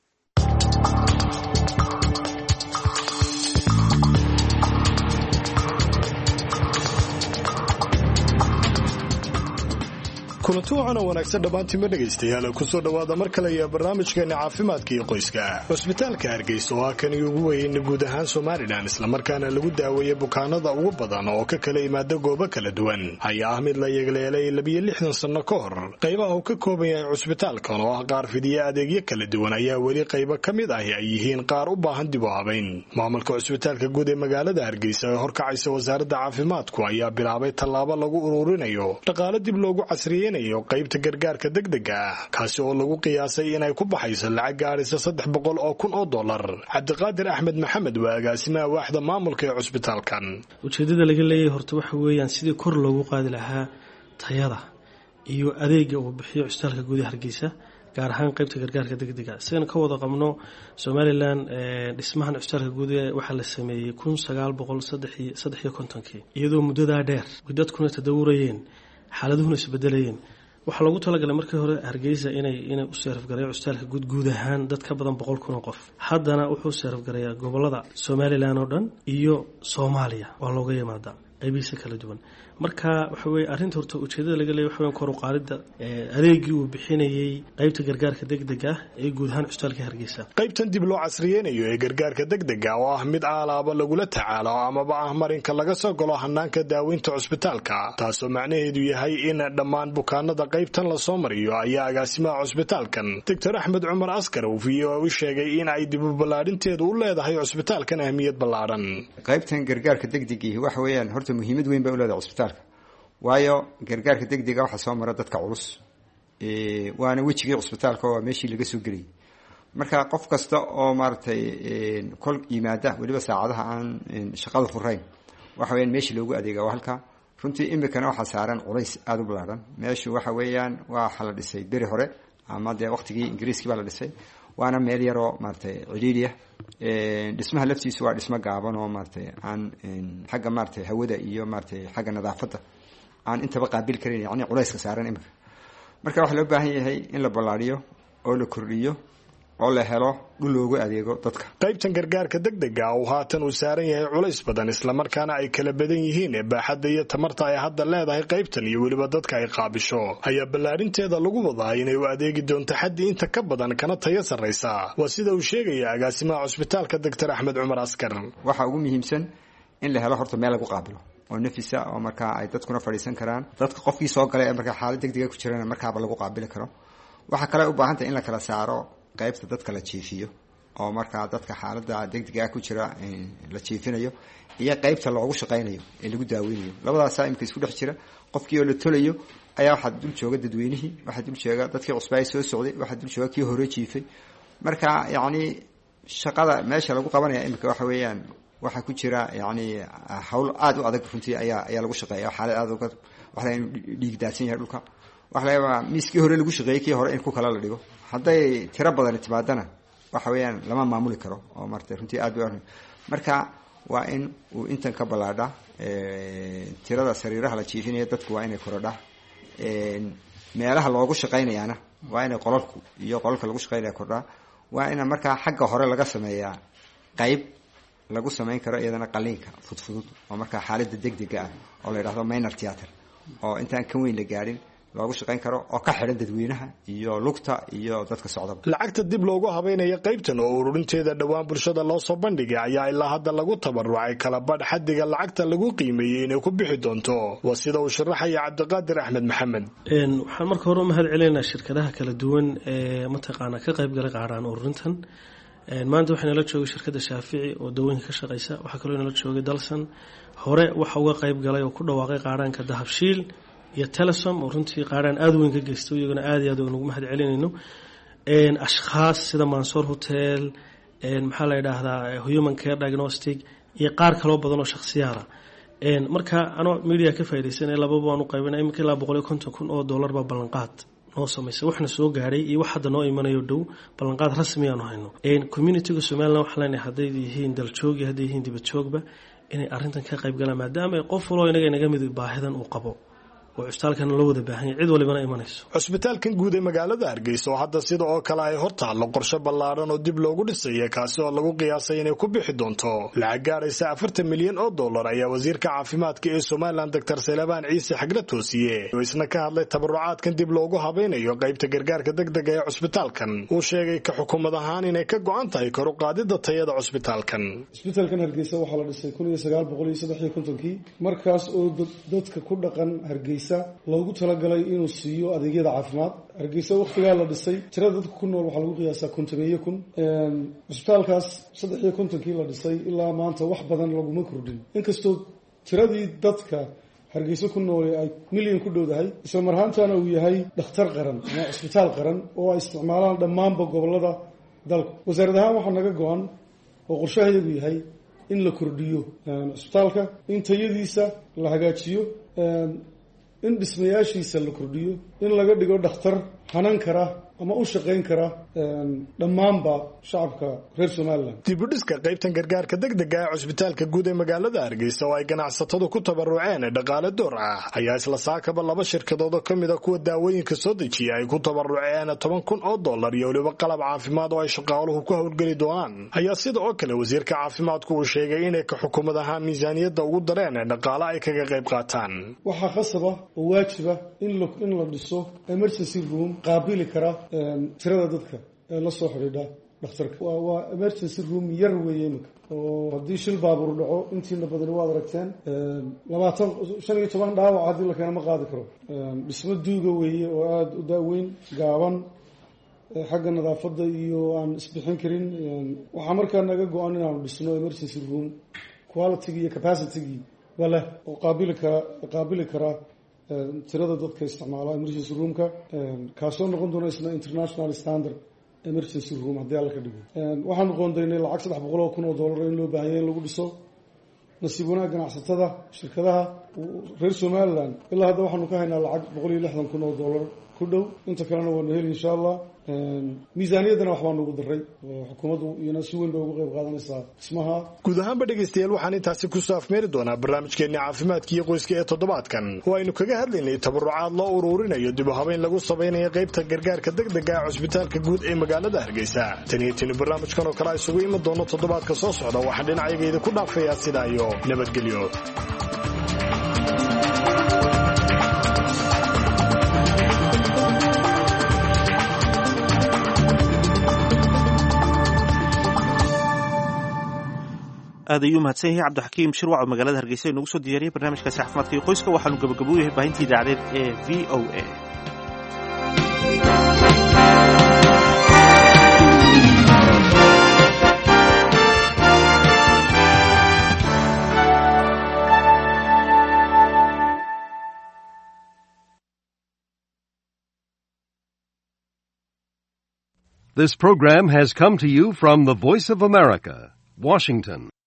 kulanti wacan oo wanaagsan dhammaantiinma dhegaystayaal kusoo dhowaada mar kale iyo barnaamijkeena caafimaadka iyo qoyska cusbitaalka hargeysa oo ah kani ugu weyn guud ahaan somalilan islamarkaana lagu daaweeya bukaanada ugu badan oo ka kala yimaada goobo kala duwan ayaa ah mid la yeegleelay labiyo lixdan sanno ka hor qaybaha uu ka kooban yahay cusbitaalkan oo ah qaar fidiya adeegyo kala duwan ayaa weli qaybo ka mid ahi ay yihiin qaar u baahan dib u habayn maamulka cusbitaalka guud ee magaalada hargeysa ee horkacaysa wasaaradda caafimaadku ayaa bilaabay tallaabo lagu ururinayo dhaqaale dib loogu casriyey qaybta gargaarka degdega ah kaasi oo lagu qiyaasay inay ku baxayso lacag gaadhaysa saddex boqol oo kun oo dollar cabdiqaadir axmed maxamed waa agaasimaha waaxda maamulka ee cusbitaalkan ujeedada laga leeyahay horta waxa weeyaan sidii kor loogu qaadi lahaa tayada iyo adeega uu bixiyo cusbitaalka guud ee hargeysa gaar ahaan qaybta gargaarka degdega sidan ka wada qabno somalilan dhismahan cusbitaalka guud waxaa la sameeyey kun sagaal boqol saddex iyo kontonkii iyadoo muddadaa dheer dadkuna tadawurayeen xaaladuhuna isbedelayeen waxaa loogu talagalay markii hore hargeysa inay inay u seerafgareeyo cusbitaalka guud guud ahaan dad ka badan boqol kun oo qof haddana wuxuu seerafgareeyaa gobolada somalilan oo dhan iyo soomaaliya waa looga yimaadaa qaybihiisa kala duwan marka waxa weye arrinta horta ujeedada laga leeyay waxa weyan kor u qaadidda adeegii uu bixinayey qaybta gargaarka degdega ah ee guud ahaan cusbitaalka hargeysa qaybtan dib loo casriyeynayo ee gargaarka degdega oo ah mid aalaaba lagula tacaalo amaba ah marinka laga soo galo hanaanka daaweynta cusbitaalka taasoo macnaheedu yahay in dhammaan bukaanada qaybtan lasoo mariyo ayaa agaasimaha cusbitaalkan doctor axmed cumar askar uu v o u sheegay in ay dibu ballaadhinteedu u leedahay cusbitaalkan ahmiyad ballaadhan qaybtan gargaarka degdegii waxa weeyaan horta muhiimad weyn bay u leedahay cusbitaalka waayo gargaarka degdega waxaa soo mara dadka culus waana wejigii cusbitaalka oo meeshii laga soo gelayay marka qof kasta oo maaragtay kol yimaada weliba saacadaha aan shaqada furayn waxa weyaan meeshii loogu adeega waa halka runtii imikana waxaa saaran culays aada u ballaadhan meeshu waxa weeyaan waxa la dhisay beri hore ama dee waqtigii ingiriiskii baa la dhisay waana meel yaroo maaratay ciliiliya dhismaha laftiisu waa dhismo gaaban oo maaratay aan xagga maaratay hawada iyo maaratay xagga nadaafadda aan intaba qaabil karan yani culayska saaran imika marka waxaa loo baahan yahay in la ballaadhiyo oo la kordhiyo oo la helo dhul loogu adeego dadka qaybtan gargaarka degdega uu haatan uu saaran yahay culays badan islamarkaana ay kala badan yihiin baaxadda iyo tamarta ay hadda leedahay qaybtan iyo weliba dadka ay qaabisho ayaa ballaadhinteeda lagu wadaa inay u adeegi doonto xaddi inta ka badan kana tayo sarraysa waa sida uu sheegaya agaasimaha cusbitaalka doctor axmed cumar askar waxaa ugu muhiimsan in la helo horta meel lagu qaabilo oo nafisa oo markaa ay dadkuna fadhiisan karaan dadka qofkii soo galay ee markaa xaalad degdega ku jirana markaaba lagu qaabili karo waxaa kale u baahantay in la kala saaro qaybta dadka la jiifiyo oo markaa dadka xaalada degdega ku jira la jiifinayo iyo qeybta loogu shaqaynayo ee lagu daaweynayo labadaasaa imika isku dhex jira qofkii oo la tolayo ayaa waxaa dul jooga dadweynihii waxaa dul jooga dadkii cusbaay soo socday waxaa dul jooga kii hore jiifay marka yacni shaqada meesha lagu qabanaya imika waxa weeyaan waxaa ku jira yani hawl aada u adag runtii ayaa ayaa lagu shaqeeya xaalad aada uga waxa laga inuu dhiig daadsan yahay dhulka waxa laga yaabaa miiskii hore lagu shaqeeyey kii hore in ku kale la dhigo hadday tiro badani timaadana waxa weeyaan lama maamuli karo oo marta runtii aad bay marka waa in uu intan ka ballaadha tirada sariiraha la jiifinaya dadku waa inay korodha meelaha loogu shaqaynayaana waa inay qolalku iyo qolalka lagu shaqaynaya kordhaa waa ina markaa xagga hore laga sameeyaa qayb lagu samayn karo iyadana qaliinka fudfudud oo markaa xaalada degdega ah oo la yidhahdo minor theater oo intaan ka weyn la gaadhin loogu shaqayn karo oo ka xidhan dadweynaha iyo lugta iyo dadka socdaba lacagta dib loogu habeynaya qaybtan oo ururinteeda dhowaan bulshada loo soo bandhigay ayaa ilaa hadda lagu tabarucay kala badh xadiga lacagta lagu qiimeeyey inay ku bixi doonto waa sida uu sharaxaya cabdiqaadir axmed maxamed waxaan marka hore u mahad celinaynaa shirkadaha kala duwan ee mataqaanaa ka qaybgalay qaaraan ururintan maanta waxaa nala joogay shirkadda shaafici oo dawooyinka ka shaqeysa waxaa kaloo nala joogay dalsan hore waxa uga qayb galay oo ku dhawaaqay qaaraanka dahabshiil iyo telesom oo runtii qaaraan aada weyn ka geysta iyaguna aada iyo aad nugu mahad celinayno ashkhaas sida mansoor hotel maxaa la yidhaahdaa human care diagnostic iyo qaar kaloo badan oo shakhsiyaada marka anoo media ka faaidaysanay lababa waan u qaybina iminka ilaa boqol iyo konton kun oo dollar baa ballanqaad noo samaysa waxna soo gaadhay iyo wax hadda noo imanayo dhow ballanqaad rasmi aanu hayno communitiga somalilan waxaa leenahay hadday yihiin daljoog iyo hadday yihiin dibadjoogba inay arrintan ka qayb galaan maadaama qof waloo inaga inaga mid baahidan uu qabo cusbitaalkan la wada baahanya cid walibana imanayso cusbitaalkan guud ee magaalada hargeysa oo hadda sida oo kale ay hor taallo qorshe ballaadhan oo dib loogu dhisaya kaasi oo lagu qiyaasay inay ku bixi doonto lacag gaadhaysa afartan milyan oo dollar ayaa wasiirka caafimaadka ee somalilan doctor salebaan ciise xagla toosiye oo isna ka hadlay tabarucaadkan dib loogu habaynayo qaybta gargaarka degdega ee cusbitaalkan uu sheegay ka xukuumad ahaan inay ka go-an tahay kor u qaadida tayada cusbitaalkan cusbitaalkan hargeysa waxaa la dhisay kun iyo sagaal boqol iyo saddex iyo kontonkii markaas oo dadka ku dhaqan hargeysa loogu talagalay inuu siiyo adeegyada caafimaad hargeysa waktigaa la dhisay tirada dadka ku nool waxaa lagu qiyaasaa kontomeeye kun cusbitaalkaas saddex iyo kontonkii la dhisay ilaa maanta wax badan laguma kordhin inkastoo tiradii dadka hargeysa ku noole ay milyan ku dhowdahay isla marhaantana uu yahay dhakhtar qaran ama cusbitaal qaran oo ay isticmaalaan dhammaanba gobolada dalka wasaarad ahaan waxaa naga go-an oo qorshahayagu yahay in la kordhiyo cusbitaalka in tayadiisa la hagaajiyo in dhismayaashiisa la kordhiyo in laga dhigo dhakhtar hanan kara ama u shaqayn kara dhammaanba shacabka reer somalilan dibudhiska qaybtan gargaarka degdega ee cusbitaalka guud ee magaalada hargeysa oo ay ganacsatadu ku tabaruceen dhaqaale door ah ayaa isla saakaba laba shirkadood oo kamid a kuwa daawooyinka soo dejiya ay ku tabaruceen toban kun oo dollar iyo weliba qalab caafimaad oo ay shaqaaluhu ku howlgeli doonaan ayaa sida oo kale wasiirka caafimaadku uu sheegay inay ka xukuumad ahaan miisaaniyadda ugu dareen dhaqaale ay kaga qayb qaataan waxaa khasaba oo waajiba in la dhiso emergency room qaabili kara tirada dadka ee la soo xidhiidha dhakhtarka waa emergency room yar weeye iminka oo haddii shil baabuur dhaco intiina badani waad aragteen labaatan shan iyo toban dhaawac haddii la keena ma qaadi karo dhismo duuga weeye oo aada u daaweyn gaaban xagga nadaafadda iyo aan isbixin karin waxaa markaa naga go-an inaanu dhisno emergency room qualitygii iyo capacitygii waa leh oo qaabili kara qaabili kara tirada dadka isticmaala emergency roomka kaasoo noqon doona isna international standard emergency room haddii alla ka dhigo waxaanu qoondaynay lacag saddex boqol oo kun oo dollar in loo baahanya in lagu dhiso nasiib wanaag ganacsatada shirkadaha reer somaliland ilaa hadda waxaanu ka haynaa lacag boqol iyo lixdan kun oo dollar ku dhow inta kalena waanu heli insha allah miisaaniyaddana waxbaa nugu daray xukuumaddu iyana si weyn bay uga qayb qaadanaysaa dhismaha guud ahaanba dhegaystayaal waxaan intaasi kusoo afmeeri doonaa barnaamijkeenni caafimaadka iyo qoyska ee toddobaadkan oo aynu kaga hadlaynay tabarucaad loo uruurinayo dib u habeyn lagu samaynayo qaybta gargaarka degdega ee cusbitaalka guud ee magaalada hargeysa tan iyo tini barnaamijkan oo kale isugu iman doono toddobaadka soo socda waxaan dhinacayagayda ku dhaafayaa sidaa iyo nabadgelyo aad ayuu mahadsan yahay cabdixakiim shirwac oo magaalada hargeysa inoogu soo diyaariyay barnaamijkaasi caafimaadka iyo qoyska waxaanu gabagabo u yahay baahintii idaacadeed ee v o a This program has come to you from the Voice of America, Washington.